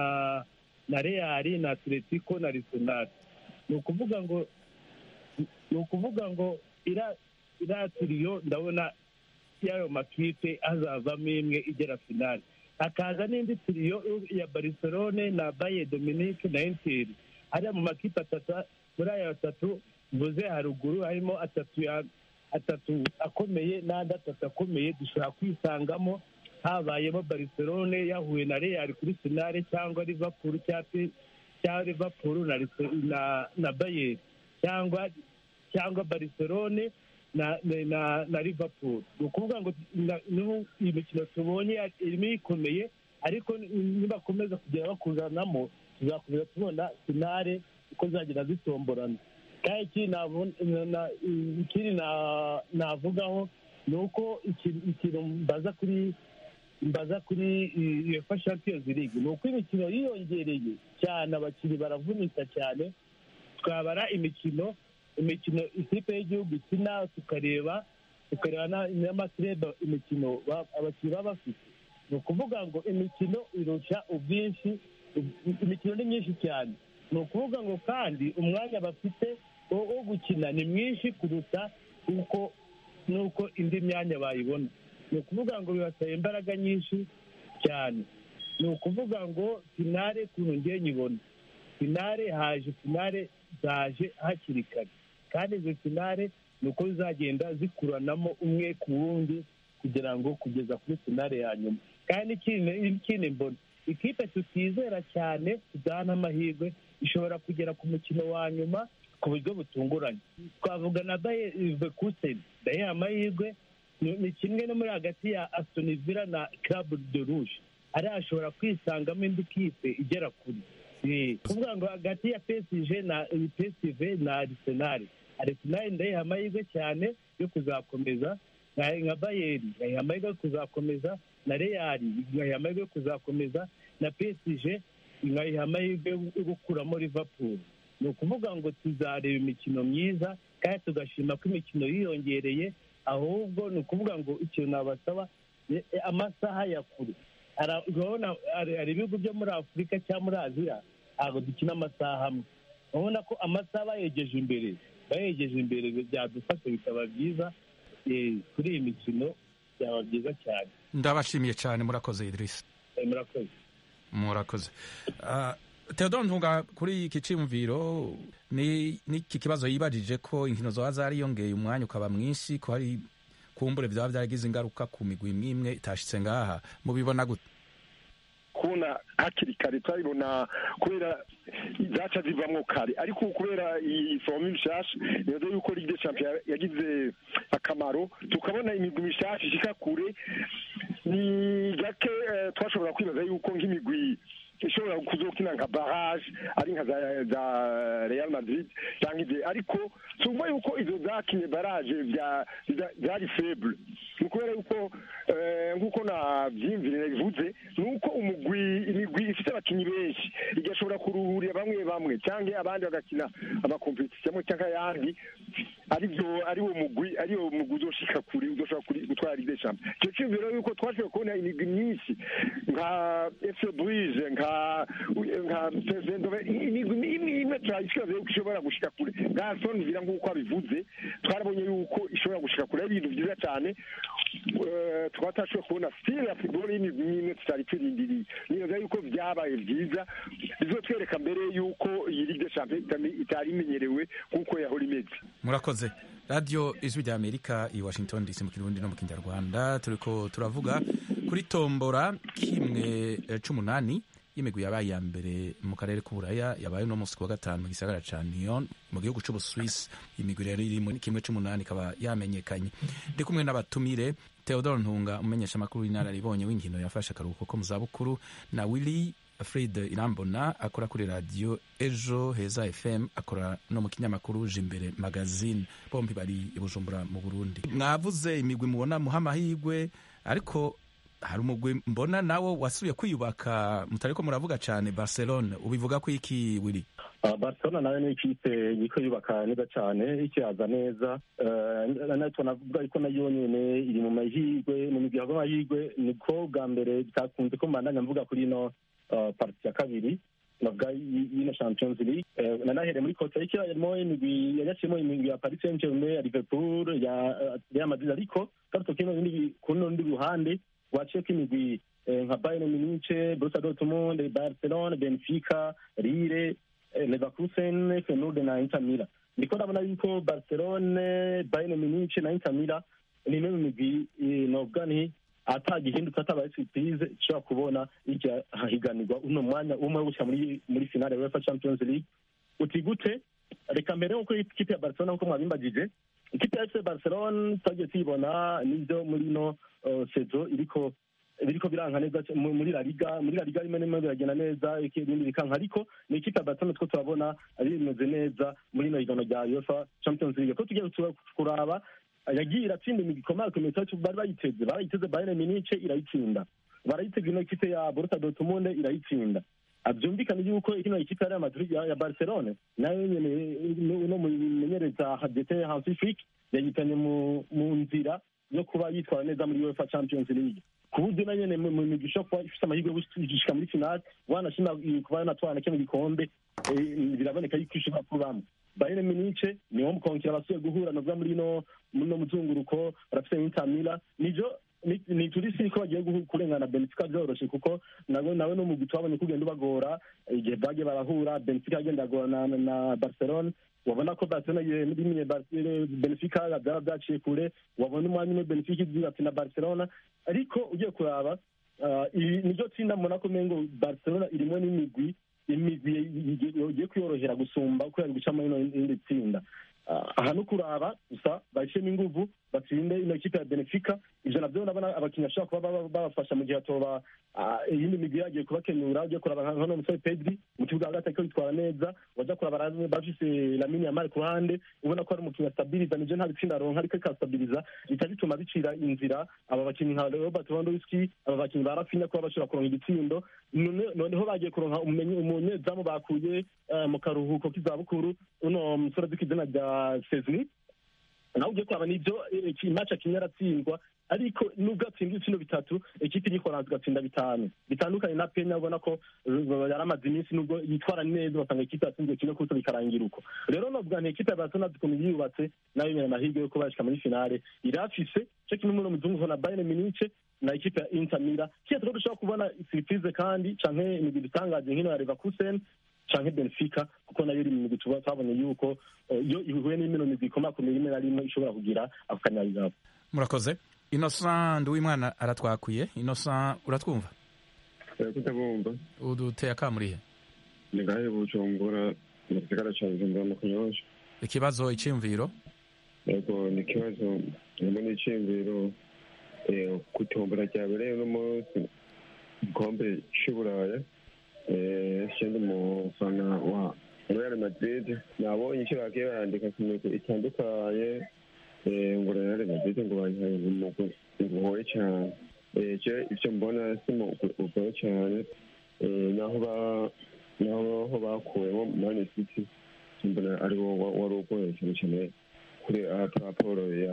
na Real na Atletico na Arsenal ni ukuvuga ngo ni ukuvuga ngo ira iriya tiriyo ndabona y'ayo makipe hazavamo imwe igera finale hakaza n'indi tiriyo ya barcelone na baye dominique na inter hariya mu makipe atatu muri aya atatu mvuze haruguru harimo atatu ya atatu akomeye n'andi atatu akomeye dushobora kwisangamo habayemo barcelone yahuye na real kuri finale cyangwa liverpool cyangwa cyangwa liverpool na Arse- na na bayern cyangwa cyangwa barcelone na na na, na liverpool ni ukuvuga ngo na- n'ubu iyi mikino tubonye irimo ikomeye ariko nibakomeza kugera bakuzanamo tuzakomeza tubona finale uko zagenda zitomborana kandi ikindi nabona- na- ikindi na- navugaho ni uko iki- ikintu mbaza kuri mbaza kuri uefa champions league ni uko imikino yiyongereye cyane abakinnyi baravunika cyane twabara imikino imikino ikipe y'igihugu ikina tukareba tukareba na- n'amakirebe imikino ba- abakinnyi baba bafite ni ukuvuga ngo imikino irusha ubwinshi imikino ni myinshi cyane ni ukuvuga ngo kandi umwanya bafite wo wo gukina ni mwinshi kuruta uko n'uko indi myanya bayibona ni ukuvuga ngo bibasaba imbaraga nyinshi cyane ni ukuvuga ngo finale kuntu ngiye nyibona finale haje finale zaje hakiri kare kandi izo finale ni uko zizagenda zikuranamo umwe ku wundi kugira ngo kugeza kuri finale ya nyuma kandi n'ikindi n'ikindi mbona ikipe tutizera cyane tudahana amahirwe ishobora kugera ku mukino wa nyuma ku buryo butunguranye twavuga na baye kuseni ndayiha amahirwe ni ni kimwe no muri hagati ya aston villa na club de rouge ariya ashobora kwisangamo indi kipe igera kure Eh, kuvuga ngo hagati ya psg na psv na arsenal arsenal ndayiha amahirwe cyane yo kuzakomeza nka nka bayeri ngayiha amahirwe yo kuzakomeza na real ngayiha amahirwe yo kuzakomeza na psg ngayiha amahirwe yo gukuramo liverpool ni ukuvuga ngo tuzareba imikino myiza kandi tugashima ko imikino yiyongereye ahubwo ni ukuvuga ngo ikintu nabasaba ni amasaha ya kure Ara- urabona hari hari ibihugu byo muri afurika cyangwa muri aziya ntabwo dukina amasaha amwe urabona ko amasaha bayegeje imbere bayegeje imbere byadufasha bikaba byiza eh, kuri iyi mikino byaba byiza cyane ndabashimiye cyane murakoze idirisi Eh, murakoze murakoze Ah, Theodore ntunga kuri iki cyiyumviro ni n'iki kibazo yibajije ko inkino zoba zariyongeye umwanya ukaba mwinshi ko hari kumbure byaba byaragize ingaruka ku migwi imwe imwe itashitse ngaha mubibona gute kubona hakiri kare turabibona kubera zaca zivamwo kare ariko ubu kubera iyi fomu mishasha nibaza yuko ligue des champions yagize akamaro tukabona imigwi mishasha ishika kure ni gake eh, twashobora kwibaza yuko nk'imigwi ishobora kuzokina nka barrage ari nka za, za real madrid cyangwa ibyo ariko tumva yuko izo zakinye barrage bya- za- zari faible ni ukubera yuko eh, nk'uko nabyiyumvire bivuze ni uko umugwi imigwi ifite abakinnyi benshi igashobora kuruhurira bamwe bamwe cyangwa abandi bagakina amakompetisiyo cyangwa ayandi aribyo ari wo mugwi ari wo mugwi uzoshika kure uzoshobora kuri- gutwara ligue des champions icyo cyumviro yuko twashoboye kubona imigwi myinshi nka fc brise nka nka Pezendove, imigwi imwe imwe turayishobora yuko ishobora gushika kure nka Aston Villa nk'uko abivuze twarabonye yuko ishobora gushika kure ari ibintu byiza cyane Eh, tukaba tutashoboye kubona stile ya football y'imigwi imwe tutari turindiriye nibaza yuko byabaye byiza bizotwereka mbere yuko iyi ligue des champions itari- itari imenyerewe nk'uko yahora imeze murakoze radiyo ijwi rya amerika i washington dc mu kirundi no mu kinyarwanda turiko turavuga kuri tombora kimwe eh, c'umunani y'imigwi yabaye iya mbere mu karere k'uburaya yabaye uno munsi ku wa gatanu mu gisagara ca Lyon mu gihugu c'ubuswisi imigwi rero iri muri kimwe c'umunani ikaba yamenyekanye ndi kumwe n'abatumire theodore ntunga umumenyesha amakuru w'inararibonye w'inkino yafashe akaruhuko ko mu zabukuru na willy fred irambona akora kuri radiyo ejo heza fm akora no mu kinyamakuru jimbere magazine bombi bari i bujumbura mu burundi mwavuze imigwi mubona muha amahirwe ariko hari umugwi mbona nawo wasubiye kwiyubaka mutariko muravuga cyane barcelone ubivuga ko iki wiri Uh, barcelona nayo ni ikipe iriko yubaka neza cyane ikiyaza neza uh, natwe navuga ko nayo nyene iri mu mahirwe mu migwi yava amahirwe niko bwa mbere bitakunze ko mbandanya mvuga kuri ino uh, parti ya kabiri navuga y- y'ino champions league uh, nanahereye muri costa rica harimo imigwi yagaciyemo imigwi ya paris saint germain ya liverpool ya uh, real madrid ariko garuto kino bindi ku rundi ruhande waciyeko imigwi eh, nka bayern munich borussia dortmund barcelona benfica lille eh, Leverkusen, Feyenoord na Inter Milan. Ndiko ndabona yuko Barcelone, Bayern Munich na Inter Milan ni imwe mu migwi eh, novuga nti atagihindutse atabaye surprise ishobora kubona irya higanirwa uno mwanya umwe wo gushyira muri muri finale ya UEFA Champions League. Uti gute? Reka mbere nkuko ikipe ya Barcelona nkuko mwabimbagije ikipe ya FC Barcelona twagiye tuyibona nivyo muri no uh, sezo iriko biriko biranka neza c- mu- muri la liga muri la liga rimwe rimwe biragenda neza ibindi bikanka ariko ni ikipe ya Barcelona two turabona ari bimeze neza muri ino higanwa rya UEFA Champions League ko tugiye tu- kuraba yagiye iratsinda imigwi ikomakomeye tuba bari bayiteze barayiteze bayern munich irayitsinda barayitega ino ekipe ya borussia dortmund irayitsinda Ah, byumvikane yuko ino ekipe ya Real Madrid ya ya barcelone nayo nyene no mumenyereza hadete hansi flick yayitanye mu mu nzira yo kuba yitwara neza muri uefa champions league ku buryo na nyene mu migwi ishobora kuba ifite amahirwe yo gushika muri finale wanashima kuba yanatwara kino gikombe eh, biraboneka yuko ishobora kubamo bayern munich niwo mukonkera basuye guhura novuga muri no muri no muzunguruko barafite inter milan nijo ni- ni turisi ko bagiye guhu- kurengana benfica byoroshe kuko nawe nawe no mu gihe twabonye ko ugenda ubagora igihe bagiye barahura benfica yagenda agora na, na barcelone wabona ko barcelona rimwe benfica byaba byaciye kure wabona umwanya umwe benfica igira ati na barcelona ariko ugiye kuraba ah, iri niryo tsinda mbona ko mengo barcelona irimo n'imigwi imigwi igiye kwiyorohera gusumba uko yari gucamo ino indi tsinda Ah, aha no kuraba gusa bashyiremo inguvu batsinde ino kipe ya benefica ivyo navyo ndabona abakinnyi bashobora kuba baba- babafasha mu gihe hatoba ah, iyindi migwi yagiye kubakenura ugiye kuraba nka hano musore pedri mu kibuga hagati ariko yitwara neza wajya kuraba ra- bafise lamini yamari ku ruhande ubona ko ari umukinnyi astabiriza nivyo nta bitsinda aronka ariko ikastabiriza bica bituma bicira inzira aba bakinnyi nka robert lewandowski aba bakinnyi ba rafinya kuba bashobora kuronka igitsindo None- noneho bagiye kuronka umenye- umunyezamu bakuye eh, mu karuhuko k'izabukuru uno musore azi ku izina rya sezini nawe ugiye kuraba nibyo imaci akinye aratsindwa ariko nubwo atsinda ibitsino bitatu ekipi y'ikoranza igatsinda bitanu bitandukanye na penya ubona ko uh, yari amaze iminsi nubwo yitwara neza basanga ekipi yatsinzwe kimwe kuko bikarangira uko rero novuga nti ekipi ya barcelona ukuntu yiyubatse nayo nyene amahirwe yo kuba yashika muri finale irafise co kimwe muri muzungu na bayern munich na ekipe ya inter mila kiya turiko dushobora kubona surprise kandi canke imigwi itangaje nk'ino ya leverkusen canke benfica kuko nayo iri mu migwi tuba twabonye yuko eh, iyo ihuye n'imino migwi ikomakomeye rimwe na rimwe ishobora kugira ako kanyabigabo murakoze innocent nduwimana aratwakuye innocent uratwumva kutabumva uduteye akamurihe ni ngahe bujumbura mu gisagara ca bujumbura mu kunyosha ikibazo iciyumviro yego ni ikibazo harimo n'iciyumviro eh, kutombora ryabereye uno munsi igikombe c'uburaya eh, sindi umufana wa real madrid nabonye icyo bagiye barandika ku migwi itandukanye eh, ngo real madrid ngo bayihaye umugwi ugoye cyane Eh, je ivyo mbona si umugwi ugoye cyane Eh, naho ba naho ho bakuwemo mani city mbona ari wo wa- wari ugoye cyane cyane kuri raporo ya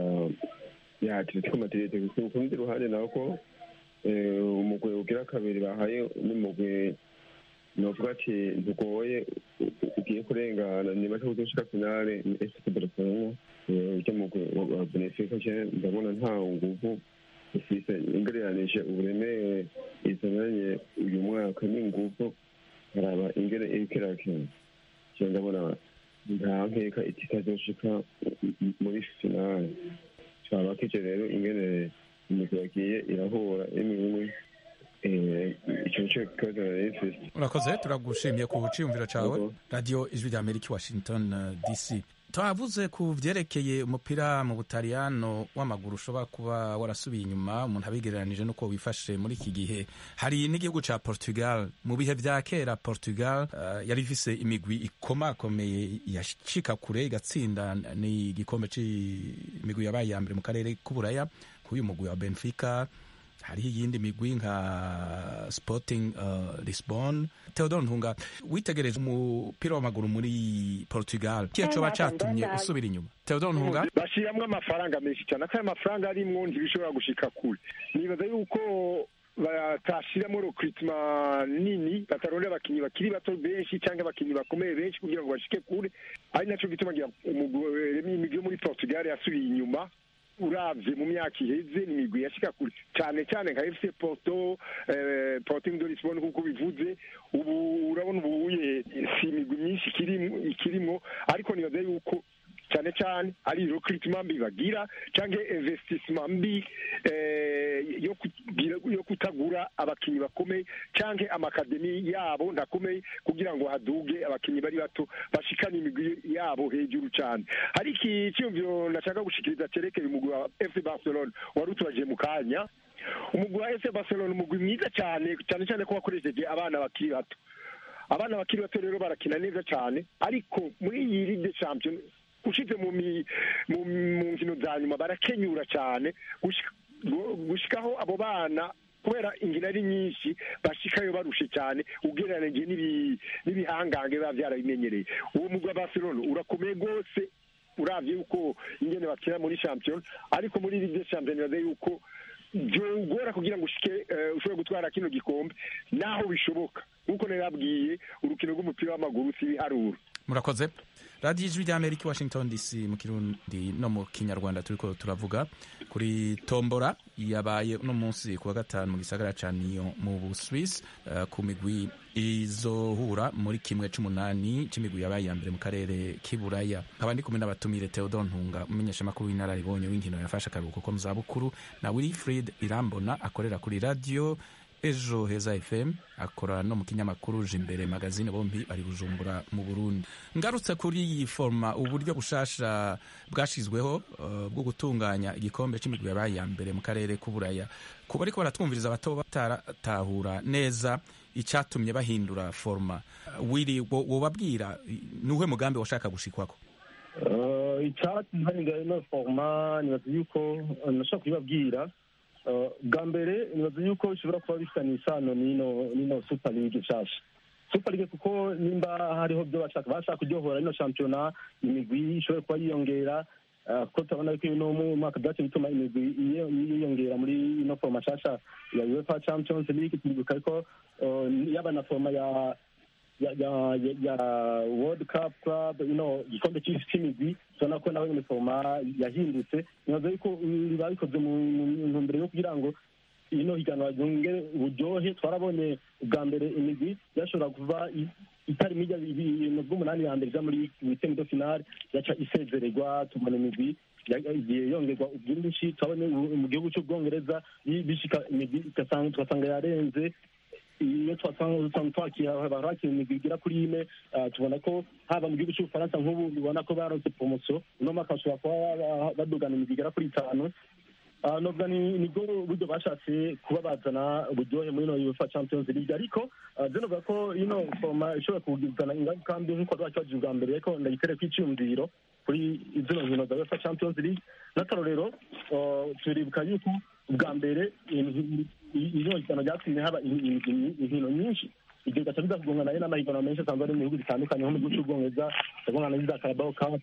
ya atletico madrid gusa ku rundi ruhande naho ko eh, umugwi ugira kabiri bahaye n'umugwi novuga ati ntugoye u- u- ugiye kurengana niba cyo kuzoshika finale ni fc barcelona Eh, ujya mugwi wa- wa benefica je ndabona nta nguvu ufise ingereranije uburemere izananye uyu mwaka n'inguvu haraba ingene iriko irakina je ndabona nta nkeka ititazoshika muri finale caba kije rero ingene imigwi yagiye irahura imwe imwe eh, ico nico kibazo nari mfise urakoze turagushimiye ku ciyumviro cawe Yego. radio ijwi rya amerika washington uh, dc twavuze ku vyerekeye umupira mu butaliyano w'amaguru ushobora kuba warasubiye inyuma umuntu abigereranije n'uko wifashe muri iki gihe hari n'igihugu ca portugal mu bihe vya kera portugal uh, yari ifise imigwi ikomakomeye yashika kure igatsinda ni igikombe c'imigwi yabaye ya mbere mu karere k'uburaya k'uyu mugwi wa benfica hariho iyindi migwi nka sporting uh, lisbon theodore ntunga witegereje umupira w'amaguru muri portugal kiye coba catumye usubira inyuma theodore ntunga bashiramwo amafaranga menshi cyane ako ayo mafaranga arimwo ntibishobora gushika kure nibaza yuko batashiramo recruitment nini batarondera abakinyi bakiri bato benshi cyangwa abakinyi bakomeye benshi kugira ngo bashike kure ari naco gituma ngira umugwi imigwi yo muri portugal yasubiye inyuma uravye mu myaka iheze ni imigwi yashika kure cyane cyane nka fc porto eh, sporting de lisbon kuko bivuze ubu urabona ubuye si imigwi myinshi ikirimwo ikirimwo ariko nibaza yuko cyane cyane ari recruitment mbi bagira cyangwa investissement mbi eh, yo kugira yo kutagura abakinyi bakomeye cyangwa amakademi yabo ndakomeye kugira ngo haduge abakinyi bari bato bashikane imigwi yabo hejuru cyane hari iki cyumviro nashaka gushikiriza cerekeye umugwi wa FC Barcelona wari utubaje mu kanya umugwi wa FC Barcelona umugwi mwiza cyane cyane cyane ko wakoresheje abana bakiri bato abana bakiri bato rero barakina neza cyane ariko muri iyi Ligue des Champions ushize mu mi- mu mu nkino za nyuma barakenyura cyane gushika- gu- gushikaho abo bana kubera ingina ari nyinshi bashikayo barushe cyane ugereranije n'ibi- n'ibihangange biba byarabimenyereye uwo mugwa barcelona urakomeye rwose uravye yuko ingene bakina muri champion ariko muri ligue des champions bibaza yuko byogora kugira ngo ushike eh, ushobore gutwara kino gikombe naho bishoboka nk'uko narabwiye urukino rw'umupira w'amaguru si ibiharuro murakoze radiyo ijwi ry'amerika i washington dc mu kirundi no mu kinyarwanda turiko turavuga kuri tombora yabaye uno munsi ku wa gatanu mu gisagara ca niyo mu buswisi uh, ku migwi izohura muri kimwe c'umunani c'imigwi yabaye iya mbere mu karere k'iburaya nkaba ndi kumwe n'abatumire theodor ntunga umumenyeshamakuru w'inararibonye w'inkino yafashe akaruhuko ko mu zabukuru na wilfrid irambona akorera kuri radiyo ejo heza fm akora no mu kinyamakuru jimbere magazine bombi bari bujumbura mu burundi ngarutse kuri iyi forma uburyo bushasha bwashizweho uh, bwo gutunganya igikombe c'imigwi yabaye iya mbere mu karere k'uburaya kuba ariko baratwumviriza bato bataratahura neza icatumye bahindura forma Uh, wiri wo- wobabwira nuhe mugambi washaka gushikwako icyatsi ntarenga ino foroma nibaza yuko eh, nashobora kubibabwira Eh, bwa mbere nibaza yuko bishobora kuba bifitanye isano n'ino n'ino super league nshasha super league kuko nimba hariho byo bashaka bashaka kuryohora ino shampiyona imigwi ishobora kuba yiyongera eh, kuko turabona yuko no mu mwaka byacu bituma imigwi iyo- yiyongera muri ino foroma nshasha ya uefa champions league turibuka ko eh, yaba na foroma ya ya ya ya, ya world cup club you know igikombe cy'isi cy'imigwi tubona ko nawe uniforma yahindutse nibaza yuko biba bikoze mu mu ntumbero yo kugira ngo ino higanwa ryongere uburyohe twarabonye ubwa mbere imigwi yashobora kuva i- itari mijya ibintu bw'umunani ya mbere ija muri witemi do finale yaca isezererwa tubona imigwi ya- igiye yongerwa ubwinshi turabona ubu- mu gihugu cy'ubwongereza yi- bishika imigwi igasanga- tugasanga yarenze iyo twasanga usanga twakira barakira imigwi igera kuri ine ah, tubona ko haba mu gihugu cy'ubufaransa nk'ubu bibona ko baronse promotion uno mwaka bashobora kuba ba- badugana imigwi igera kuri itanu Ah, novuga ni nibwo buryo bashatse kuba bazana uburyohe muri ino UEFA Champions League ariko ah, je novuga ko ino forma ishobora kugizana ingaruka mbi nk'uko twakibajije ubwa mbere ariko ndayitere kw'iciyumviro kuri zino nkino za UEFA Champions League n'akarorero ah, turibuka yuko ubwa mbere ino higanwa ryatumye haba in- in- in- inkino nyinshi ibyo bigaca biza kugongana nayo n'amahiganwa menshi asanzwe ari mu bihugu bitandukanye nko mu gihugu cy'ubwongereza ndabona n'iza Carabao Cup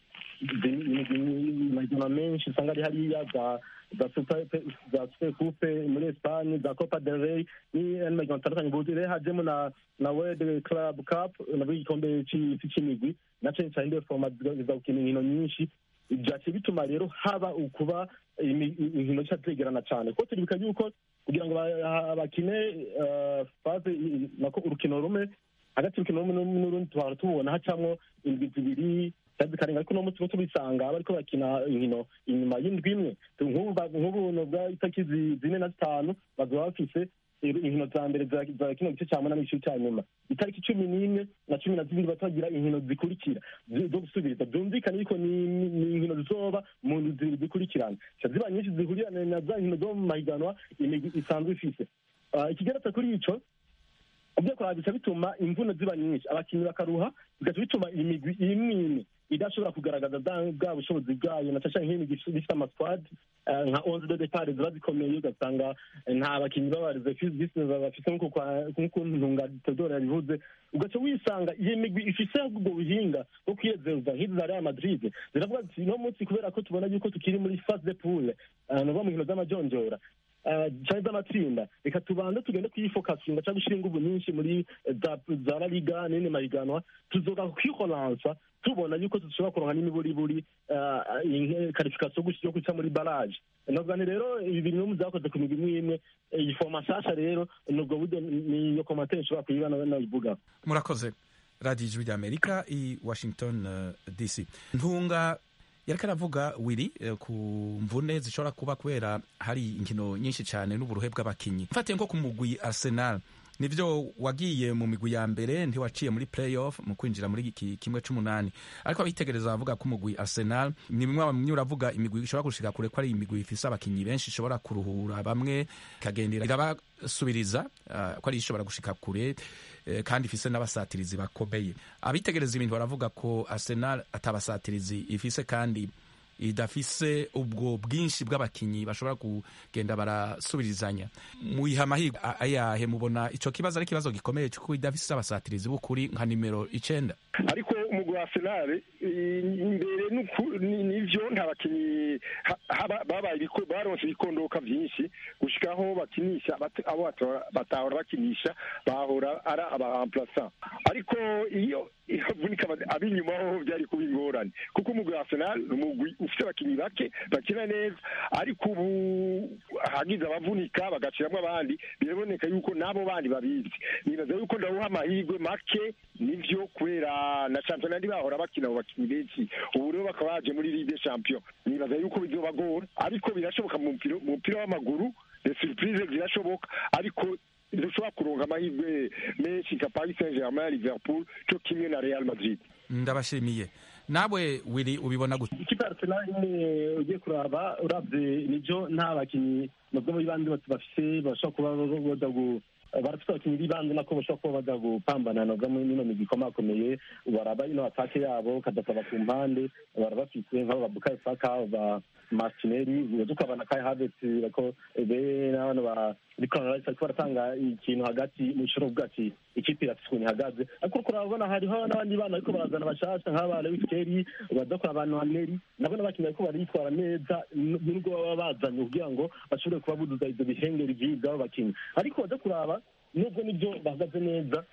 amahiganwa menshi usanga ari hariya za za super za super coupe muri Espagne za Copa del Rey ni amahiganwa atandukanye ubu rero hajemo na na World Club Cup nabwo igikombe c'isi c'imigwi na cane cane indi forma ziza gukina inkino nyinshi byaciye bituma rero haba ukuba imi- inkino zica zegerana cyane kuko turibuka yuko kugira ngo ba- bakine eh, faze i- nako urukino rumwe hagati y'urukino rumwe n'u- n'urundi tuhora tubona hacamwo indwi zibiri cyangwa zikarenga ariko uno munsi tuba tubisanga bariko bakina inkino inyuma y'indwi imwe Tu- nk'ubu ba- nk'ubu nubwa itariki zi- zine na zitanu bazoba bafise inkino za mbere za za kino gice cya munani igice cya nyuma itariki cumi n'imwe na cumi na zibiri batagira inkino zikurikira zi- zo gusubiriza byumvikane yuko ni ni- ni inkino zizoba mu ndwi zibiri zikurikirana Zica ziba nyinshi zihurirana na za nkino zo mu mahiganwa imigwi isanzwe ifise Ah, ikigeretse kuri ico ibyo kuraba bica bituma imvuno ziba nyinshi abakinnyi bakaruha bigaca bituma imigwi imwe imwe idashobora kugaragaza bwa bwa bushobozi bwayo na cyane nk'imigwi ifite amasquad eh, nka onze de depart ziba zikomeye ugasanga eh, nta bakinnyi b'abareservisi bafite nk'uko kwa- nk'uko ntunga tedora yabivuze ugaca wisanga iyo migwi ifise ubwo buhinga bwo kwiyezeza nk'izi za real madrid ziravuga ziti no munsi kubera ko tubona yuko tukiri muri phase de poule eh, nuva mu nkino z'amajonjora eh, canke z'amatsinda reka tubanze tugende kuyifokasinga cyangwa gushyira inguvu nyinshi muri eh, za za la liga n'indi mahiganwa tuzoga kwihoransa tubona yuko dushobora kuronka n'imiburiburi karifikasiyo yo guca muri baraje novuga ni rero ibi bintu mu byakoze ku migwi imwe imwe eh, iyi foroma nshasha rero nubwo buryo niyo komantere nshobora kuyiba nayivuga murakoze radiyo ijwi ry'amerika i washington uh, dc ntunga yariko aravuga wiri eh, ku mvune zishobora kuba kubera hari inkino nyinshi cyane n'uburuhe bw'abakinyi mfatiye nko ku mugwi arsenal nivyo wagiye mu migwi ya mbere ntiwaciye muri playoff mu kwinjira muri iki kimwe c'umunani ariko abitegereza bavuga ko umugwi Arsenal ni bimwe bamwe uravuga imigwi ishobora gushika kure ko ari imigwi ifise abakinyi benshi ishobora kuruhura bamwe ikagendera irabasubiriza uh, ko ari ishobora gushika kure uh, kandi ifise n'abasatirizi bakomeye abitegereza ibintu baravuga ko Arsenal atabasatirizi ifise kandi idafise ubwo bwinshi bw'abakinyi bashobora kugenda barasubirizanya muyiha amahirwe ayahe mubona ico kibazo ari ikibazo gikomeye kuko idafise abasatirizi b'ukuri nka nimero icenda ariko umugwi wa Arsenal imbere nivyo nta bakinyi babaye baronse ibikondoka vyinshi gushikaho bakinisha abo batahora bakinisha bahora ari abahamplasa ariko iyo ivunika ab'inyuma ho byari kuba ingorane kuko umugwi wa Arsenal ni umugwi ufite abakinyi bake bakina neza ariko ubu hagize abavunika bagashiramwo abandi biraboneka yuko n'abo bandi babizi nibaza yuko ndawuha amahirwe make nivyo kubera na championnat bahora bakina abo bakinyi benshi ubu rero bakaba baje muri ligue champion nibaza yuko bizobagora ariko birashoboka mu mupira w'amaguru les surprises zirashoboka ariko dushobora kuronka amahirwe menshi nka paris saint germain liverpool cyo kimwe na real madrid ndabashimiye nawe wiri ubibona gute ikipe arsenal nyine ugiye kuraba uravye nijo nta bakinyi nubwo muri bandi bafise bashobora kuba baza barafite abakinnyi b'ibanze nako bashobora kuba baza gupambana nabwo muri ino migwi ikomakomeye baraba ino atake yabo kadasaba ku mpande barabafise nk'abo babukayo saka ba martinelli tukabona kai havets bako be n'abana ba Declan Rice ariko baratanga ikintu hagati mu ishuri uvuga ati ikipe irafise ukuntu ihagaze ariko uriko urabona hariho n'abandi bana bariko barazana bashasha nk'aba Lewis Kelly badakora abantu Waneri nabo n'abakinnyi bariko baritwara neza nubwo baba bazanye kugira ngo bashobore kuba buduza ivyo bihengeri vy'abo bakinnyi ariko baza kuraba nubwo nibyo bahagaze neza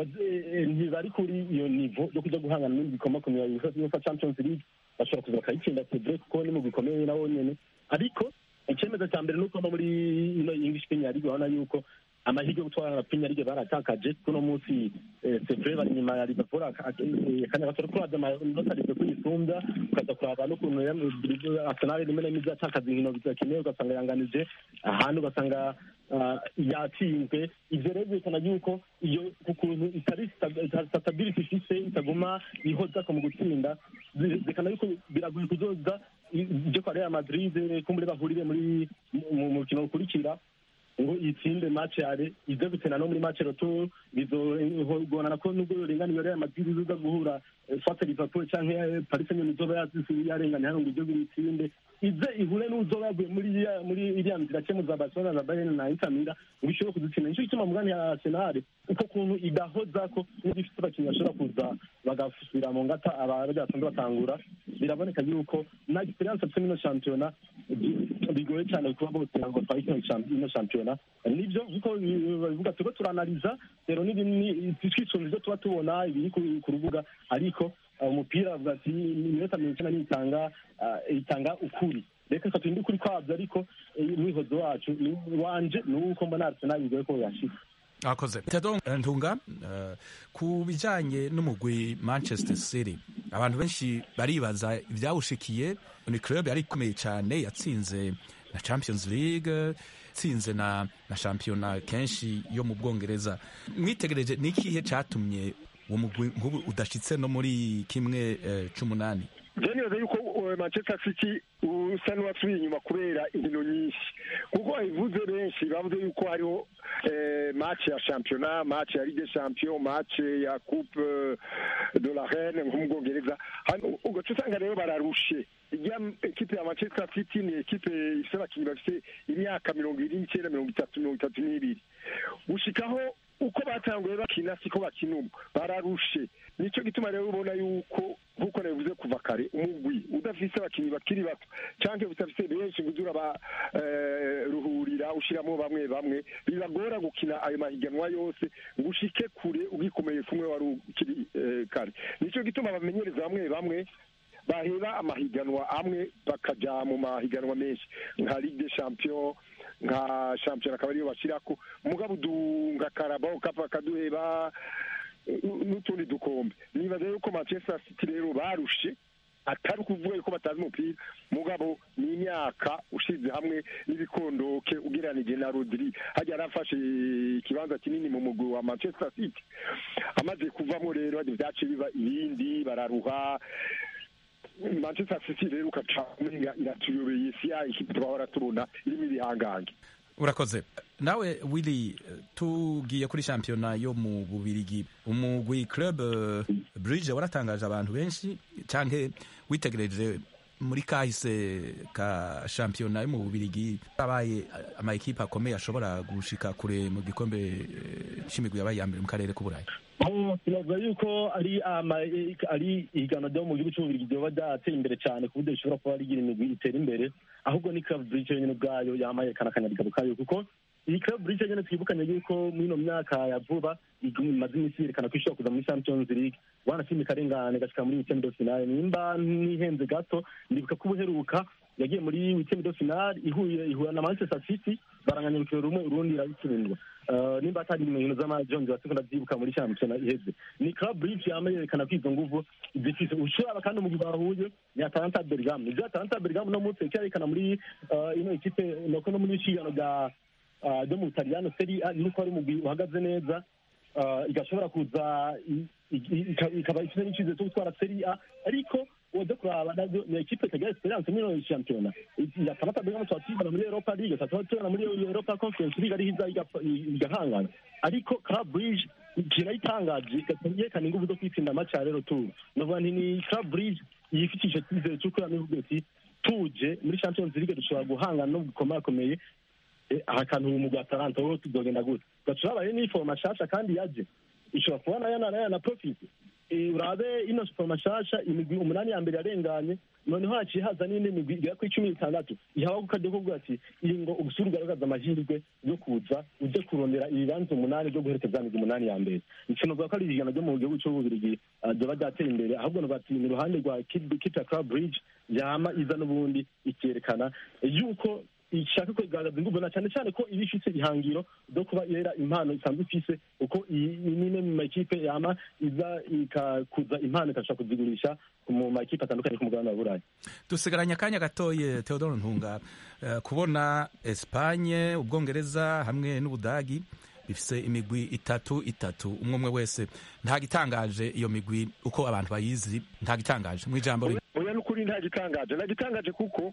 ntibari kuri iyo nivo yo kuja guhangana n'ibindi bikomakomeye uefa champions league bashobora kuza bakayitsinda tedre kuko ni mu bikomeye nabo nyene ariko icyemezo cya mbere ni uko no muri ino english premier league urabona yuko amahirwe yo gutwara na premier league baratakaje kuno munsi sevre bari inyuma ya liverpool akanya gato ariko uraza amanota aribwe kuyisumbya ukaza kuraba n'ukuntu arsenal rimwe na rimwe izatakaza inkino zidakenewe ugasanga yanganije ahandi ugasanga yatsinzwe ivyo rero byerekana yuko iyo ukuntu itari stability ifise itaguma ihozako mu gutsinda byerekana yuko biragoye kuzoza ibyo kwa real madrid kumbure bahurire muri mu mukino ukurikira ngo itsinde match yare ize gutena no muri match retour bizogonana ko nubwo yorenganiye Real Madrid iza guhura soit Liverpool canke Paris Saint-Germain izoba yazisi yarenganye hano ngo igihugu itsinde ize ihure n'uzoba yaguye muri muri iriya nzira cyo za Barcelona na Bayern na Inter Milan ngo ishobore kudutsinda nico gituma mugani ya Arsenal uko kuntu idahoza ko n'igifite abakinnyi bashobora kuza bagasubira mu ngata abaja basanzwe batangura biraboneka yuko na experience afite mino shampiyona bigoye cyane kuba bose ngo twari ino shampiyona nibyo nkuko babivuga turiko turanaliza rero twisunze ivyo tuba tubona ibiri ku rubuga ariko umupira avuga ati iminota mirongo icyenda n'itanga itanga ukuri reka reka turinde ukuri kwabyo ariko umwihozo wacu wanje ni uko mbona arsenal bigoye ko yashika akoze tedo ntunga ku bijanye n'umugwi manchester city abantu benshi baribaza ivyawushikiye ni club yari ikomeye cyane yatsinze na champions league tsinze na na shampiyona kenshi yo mu bwongereza mwitegereje ni ikihe catumye uwo mugwi nk'ubu udashitse no muri kimwe c'umunani je nibaza yuko manchester city usa n'uwasubiye inyuma kubera inkino nyinshi kuko babivuze benshi bavuze yuko hariho match ya shampiyona match ya ligue champion match ya coupe de la reine nko mu bwongereza ugaca usanga rero bararushe ijya ekipe ya manchester city ni ekipe ifite abakinnyi bafite imyaka mirongo ibiri n'icyenda mirongo itatu mirongo itatu n'ibiri gushikaho uko batanguye bakina siko bakina ubu bararushe nicyo gituma rero ubona yuko nk'uko nabivuze kuva kare umugwi udafise abakinnyi bakiri bato cyangwa udafise benshi ngo uze urabaruhurira ushyiramo bamwe bamwe bibagora gukina ayo mahiganwa yose ngo ushike kure ugikomeye kumwe wari ukiri kare nicyo gituma bamenyereza bamwe bamwe bahera amahiganwa amwe bakaja mu mahiganwa menshi nka ligue de champion nka shampiyona akaba ariyo bashyirako mugabo nka karabao kapa bakaduheba n'utundi dukombe nibaza yuko manchester city rero barushe atari ukuvuga yuko batazi umupira mugabo ni imyaka ushize hamwe n'ibikondoke ugereranije na rodiri hajya yarafashe ikibanza kinini mu mugwi wa manchester city amaze kuvamo rero byace biba ibindi bararuha manchester city rero ukaca umenga iratuyobeye si ya ikipe twahora tubona irimo ibihangange urakoze nawe willy tugiye kuri shampiyona yo mu bubirigi umugwi club uh, bridge waratangaje abantu benshi canke witegereje muri kahise ka shampiyona yo mu bubirigi abaye ama ekipe akomeye ashobora gushika kure mu gikombe eh, c'imigwi yabaye iya mbere mu karere k'uburayi tunavuga yuko ari ari ihiganwa ryo mu gihugu cy'ububirigi ryoba ryateye imbere cyane ku buryo rishobora kuba rigira imigwi itera imbere ahubwo ni club bridge nyine ubwayo yamaye kana akanyabigabo kayo kuko iyi club bridge nyine twibukanye yuko muri ino myaka ya vuba imaze iminsi yerekana ko ishobora kuza muri champions league wanashimye ikarengane igashika muri weekend de finale nimba ntihenze gato ndibuka ko ubuheruka yagiye muri weekend de finale ihuye ihura na manchester city baranganya urukino rumwe urundi irabitsindwa nimba atari inkino z'amajonzi wasiko ndavyibuka muri shampiyona iheze ni club bridge yama yerekana ko izo nguvu zifise ushobora kandi umugwi bahuye ni atalanta bergam ivyo atalanta bergam uno munsi icyerekana muri ino ikipe noko no muri ishigano rya ryo mu butaliyano seri a nuko ari umugwi uhagaze neza igashobora kuza ikaba ifite n'icizere cyo gutwara seri a ariko uwaje kuraba navyo ni ekipe itagira esperance muri ino shampiyona atalanta bergam tuba tuyibona muri europa league tuba tubona muri europa conference league ariho iza igahangana ariko club bridge kirayitangaje yerekana ingufu zo kwitsinda amaci ya rero turu novuga nti ni club bridge yifitisha icyizere cy'uko yamivuga ati tuje muri champions league dushobora guhangana no gukomakomeye aha kantu mu gwa Atalanta wowe tuzogenda gute gacurabaye n'ifoma shasha kandi yaje ishobora kuba nayo nayo na profit urabe ino foroma shasha imigwi umunani ya mbere yarenganye noneho haciye haza n'indi migwi igera kuri cumi n'itandatu ihawe kukajya kuvuga ati iyi ngo ubusura ugaragaza amahirwe yo kuza uje kurondera ibibanza umunani byo guherekeza migwi umunani ya mbere ikinovuga ko ari igihano ryo mu gihugu cy'ububirigi ryoba ryateye imbere ahubwo bati ni iruhande rwa kita club bridge yama iza n'ubundi ikerekana yuko ishaka kugaragaza ingufu na cyane cyane ko iba ifite ihangiro ryo kuba yera impano isanzwe ifise uko imwe mu makipe yama iza ikakuza impano ikashobora kuzigurisha mu makipe atandukanye ku mugabane wa burayi dusigaranye akanya gatoye theodore ntunga uh, kubona espanye ubwongereza hamwe n'ubudagi bifise imigwi itatu itatu umwe umwe wese nta gitangaje iyo migwi uko abantu bayizi nta gitangaje mu ijambo rimwe oya n'ukuri nta gitangaje nta gitangaje kuko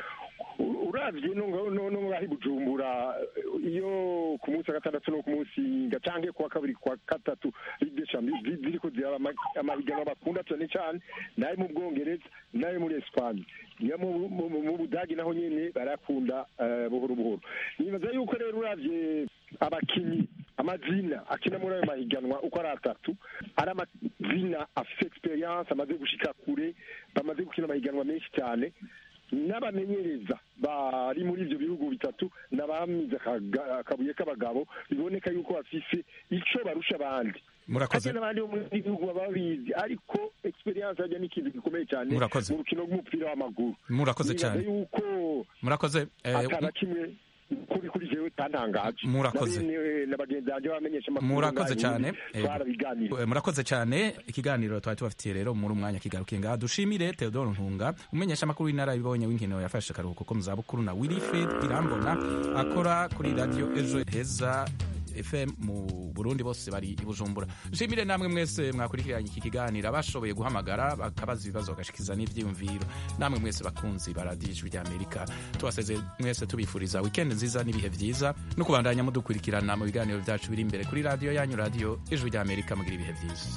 uravye no ngaho bujumbura iyo ku munsi wa gatandatu no ku munsi gacange kuwa kabiri kuwa gatatu ligue champions ziriko ziraba amahiganwa bakunda cyane cyane nayo mu bwongereza nayo muri espanye niyo mu budagi naho nyene barakunda buhoro buhoro nibaza yuko rero uravye abakinyi amazina akina muri ayo mahiganwa uko ari atatu ari amazina afite experience amaze gushika kure bamaze gukina amahiganwa menshi cyane n'abamenyereza bari muri ibyo bihugu bitatu n'abamize akabuye k'abagabo biboneka yuko bafise icyo barusha abandi murakoze n'abandi bo muri bihugu baba babizi ariko experience hajya n'ikintu gikomeye cyane mu rukino rw'umupira w'amaguru murakoze cyane yuko murakoze atana kimwe kuri kuri jewe tantangaje murakoze na bagenzi banjye bamenyesha amakuru murakoze cyane twarabiganira murakoze cyane ikiganiro twari tubafitiye rero muri umwanya kigarukiye ngaha dushimire Theodore Ntunga umenyesha amakuru w'inararibonye w'inkino yafashe akaruhuko ko mu zabukuru na Wilfred Irambona akora kuri radio ejo heza fm mu burundi bose bari i bujumbura nshimire namwe mwese mwakurikiranye iki kiganiro abashoboye guhamagara bakabaza ibibazo bagashikiza n'ibyiyumviro namwe mwese bakunzi ba radiyo ijwi ry'amerika tubaseze mwese tubifuriza wikendi nziza n'ibihe byiza no kubandanya mudukurikirana mu biganiro byacu biri imbere kuri radiyo yanyu radiyo ijwi ry'amerika mugira ibihe byiza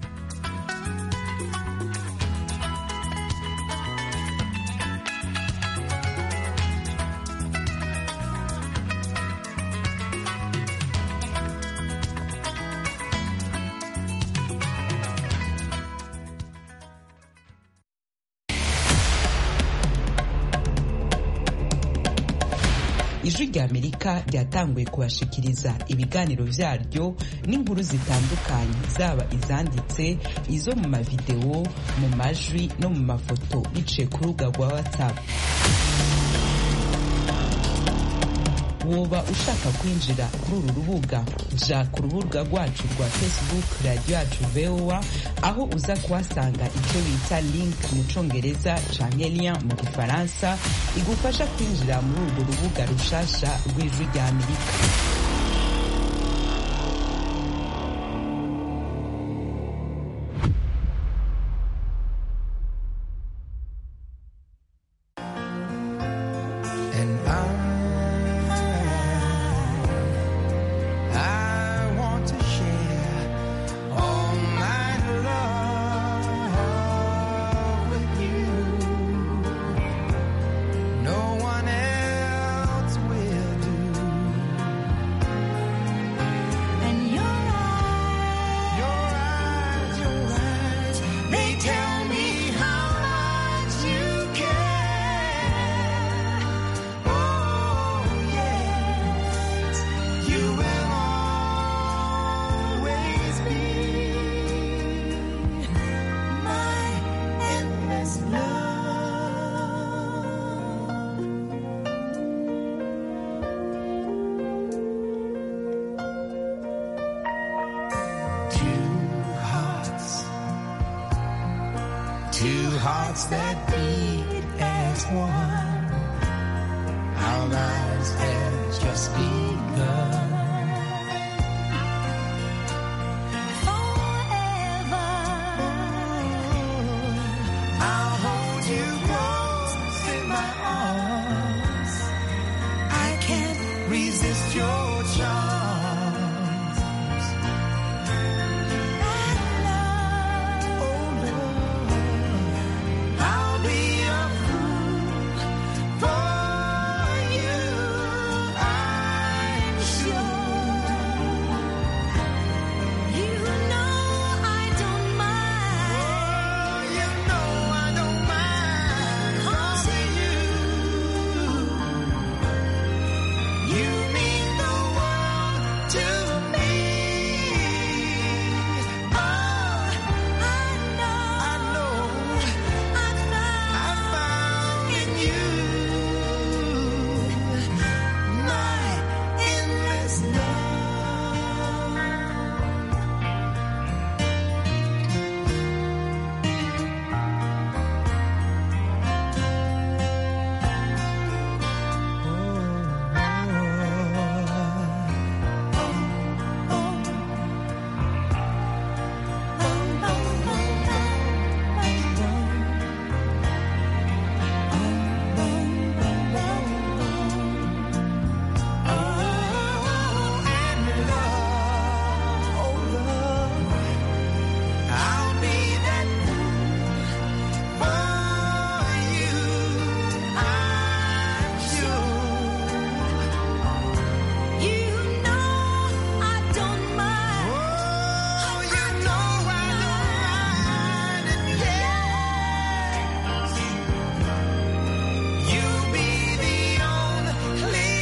ijwi ry'amerika ryatanguye kubashikiriza ibiganiro vyaryo n'inkuru zitandukanye zaba izanditse izo mu mavidewo mu majwi no mu mafoto biciye ku rubuga rwa whatsapp woba ushaka kwinjira kuri uru rubuga ja ku rubuga rwacu rwa facebook radiyo yacu voa aho uza kuhasanga icyo bita link mu congereza canke lien mu gifaransa igufasha kwinjira muri urwo rubuga rushasha rw'ijwi rya amerika And I, I want to share all my love with you. No one else will do. And your eyes, your eyes, your eyes, they tell me how much you care. Oh, yes, you will always be my endless love. Two hearts, two hearts that beat as one. Our lives have just begun. I'll hold you close in my arms. I can't resist your charms. Oh, love, I'll be a fool for you. I'm sure. You know I don't mind. you know I don't mind. 'Cause you, you mean the world to me. Oh, I know, I know, I found, I found in you my endless love. I'll be that for you. I'm sure. You know I don't mind. Oh, you know I don't mind. And yes, you'll be the only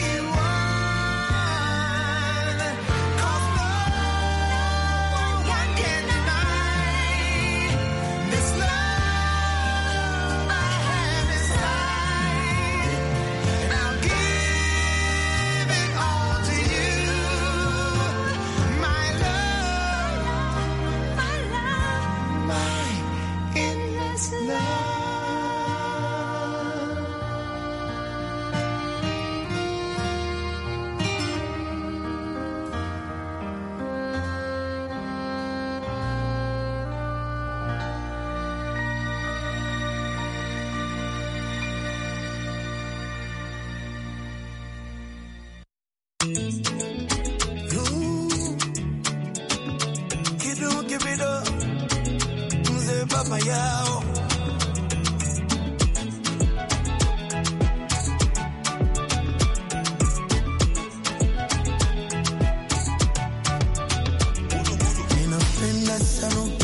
one. 'Cause no one can deny this love I have inside. And I'll give it all to you, my love, my love, my endless love. Keep it, keep it up. Mzee baba yao. Ninapenda sana